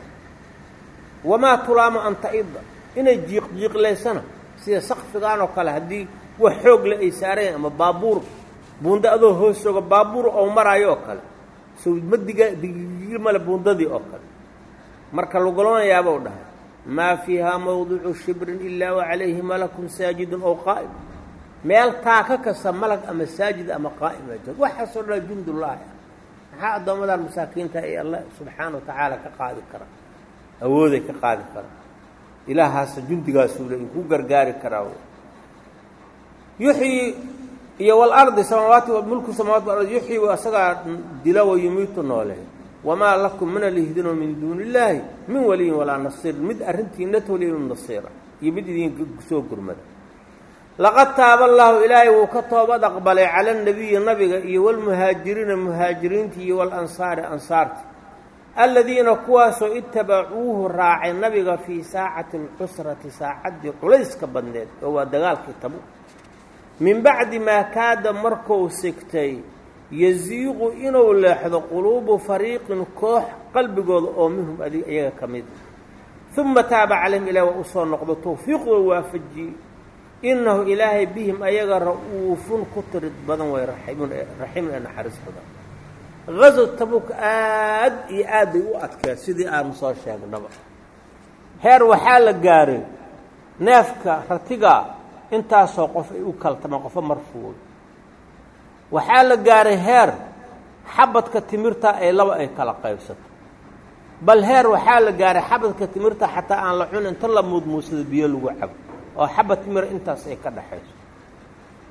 wamaa tulaamo an ta'ida inay jiiq jiiqlaysana sida sakfigaan oo kale haddii wax xoog le ay saareen ama baabuur buunda adoo hoos jooga baabuur oo maraayo oo kale sow ma diga digigil male buundadii oo kale marka lagulanayaabou dhahay maa fiihaa mawdicu shibrin ilaa wa calayhi malakun saajidun ow qaa'im meel taaka kasta malag ama saajid ama qaa'ima joog waxaasoo dhan jundullaahi ah maxaa addoommadan masaakiinta ee allah subxaana wa tacaala ka qaadi kara awooday ka qaadi kara ilaahaasa jundigaasuu le ku gargaari karaa yuxyi iyo walardi samaawaati mulku samawati walardi yuxyi asagaa dila wa yumiitu nooleey wamaa lakum mina lihdino min duuni illaahi min waliyin walaa nasiir mid arrintiina toliya min nasiira iyo mid idin soo gurmada laqad taaba allaahu ilaahay wuu ka toobad aqbalay cala anabiyi nabiga iyo walmuhaajiriina muhaajiriinta iyo walansaari ansaarta aladiina kuwaasoo itabacuuhu raacay nabiga fii saacati alcusrati saacaddii culayska badneed oo waa dagaalkii tabu min bacdi maa kaada markuu sigtay yasiiqu inuu leexdo quluubu fariiqin koox qalbigooda oo minhum adig iyaga ka mid uma taaba calayhim ilaah waa usoo noqdo tawfiiqdoo waafajiyey innahu ilaahay bihim ayaga ra'uufun ku tirid badan way raxiimun raxiimun ee naxariis badan gazo tabuk aad iyo aad bay u adkeed sidii aanu soo sheegnaba heer waxaa la gaaray neefka ratigaa intaasoo qof ay u kaltama qofo marfuuy waxaa la gaaray heer xabadka timirta ay laba ay kala qaybsato bal heer waxaa la gaaray xabadka timirta xataa aan la cun inta la muudmuusado biyo lagu cabo oo xabad timira intaas ay ka dhaxayso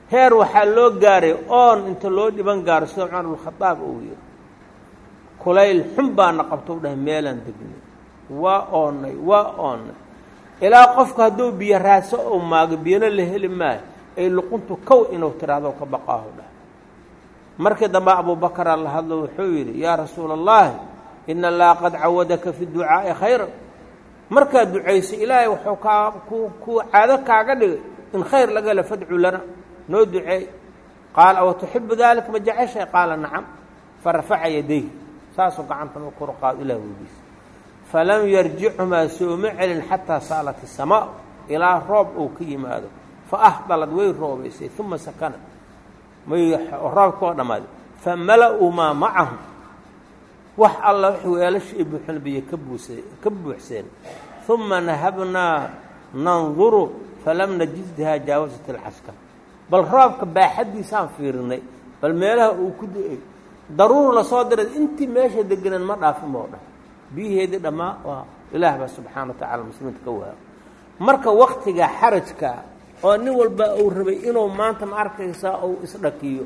heer waxaa loo gaaray oon inta loo dhiban gaaro sida cumar bnkhadaab uu yiri kulayl xun baana qabto u dhahay meelaan degnay waa oonnay waa oonnay ilaa qofku hadduu biyo raaso ou maago biyona la heli maayo ay luquntu kow inuu tiraahdo ka baqaahu dhah markii dambe abubakaraa la hadlo wuxuu yidhi yaa rasuula allahi ina allaha qad cawadaka fi ducaa'i khayra markaad ducayso ilaahay wuxuu kaa ku kuu caado kaaga dhigay in khayr laga hela fadcu lana noo duceey qaala awa tuxibu daalika ma jeceshay qaala nacam farafaca yadayh saasuu gacantan u kor qaado ilah weydiisa falam yarjicumaa sooma celin xataa saalat isamaa ilaa roob uu ka yimaado fa ahdalad way roobaysay uma sakana may roobka oo dhammaaday famala-uu maa macahum wax alla wax weelasha i buuxin biyo ka buuse ka buuxseen uma nahabnaa nanduru falam najidhaa jaawasat alcaskar bal roobka baaxaddiisaan fiirinay bal meelaha uu ku da-ay daruur lasoo diray intii meesha deganeen ma dhaafin moo dhan biyaheedii dhammaa waa ilaah baa subxaana wa tacala muslimiinta ka waago marka waktiga xarajka oo nin walba uu rabay inuu maanta ma arkaysaa uu isdhakiyo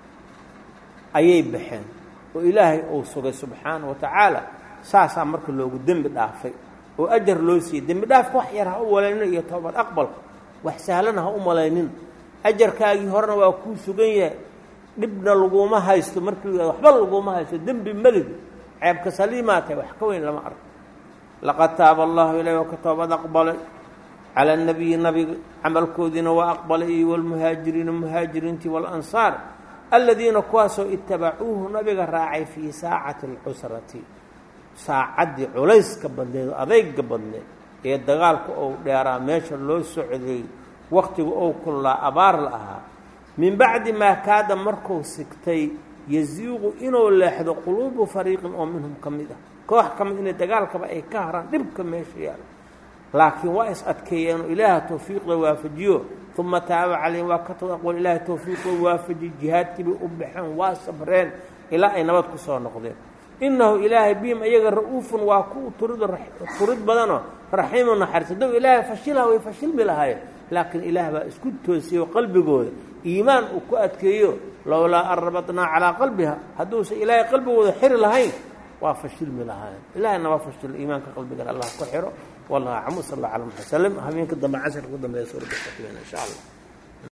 ayay baxeen oo ilaahay uu sugay subxaana wa tacaala saasaa marka loogu dembi dhaafay oo ajar loo siiyey dembi dhaafka wax yar ha u malaynin iyo toobad aqbalka wax sahlana ha u malaynin ajarkaagii horena waa kuu sugan yahay dhibna laguma haysto markii waxba laguma haysto dembi meligi ceebka saliimaa tahay wax ka weyn lama arko laqad taaba allahu ilayh oo ka toobad aqbalay cala nabiyi nabiga camalkoodiina waa aqbalay iyo walmuhaajiriina muhaajiriintii waalansaar aladiina kuwaasoo itabacuuhu nabiga raacay fii saacati alcusrati saacaddii culayska badneed adayga badneed ee dagaalka ou dheeraa meesha loo socday wakhtiga ou kullaa abaar la ahaa min bacdi maa kaada markuu sigtay yasiiqu inuu leexdo quluubu fariiqin oo minhum ka mid ah koox ka mid inay dagaalkaba ay ka haraan dhibka meesha yaala laakiin waa is adkeeyeenoo ilaaha tawfiiqda waafajiyo uma taaba calayhim waa ka tod aqoon ilaaha tawfiiqda waafajiyo jihaadkiibay u baxeen waa sabreen ilaa ay nabad ku soo noqdeen innahu ilaahay bihim iyaga ra-uufun waa ku turid turid badanoo raxiimu naxariis hadduu ilaahay fashilaha way fashilmi lahaayeen laakiin ilaah baa isku toosiyo qalbigooda iimaan uu ku adkeeyo lowlaa an rabatnaa calaa qalbiha hadduusan ilaahay qalbigooda xiri lahayn waa fashilmi lahaayeen ilahayna waa fashil iimaanka qalbigana allah ku xiro wallah acmu sal alla ala muxad slm habeenka dambe casharka ku dambeeya suuradda insha allah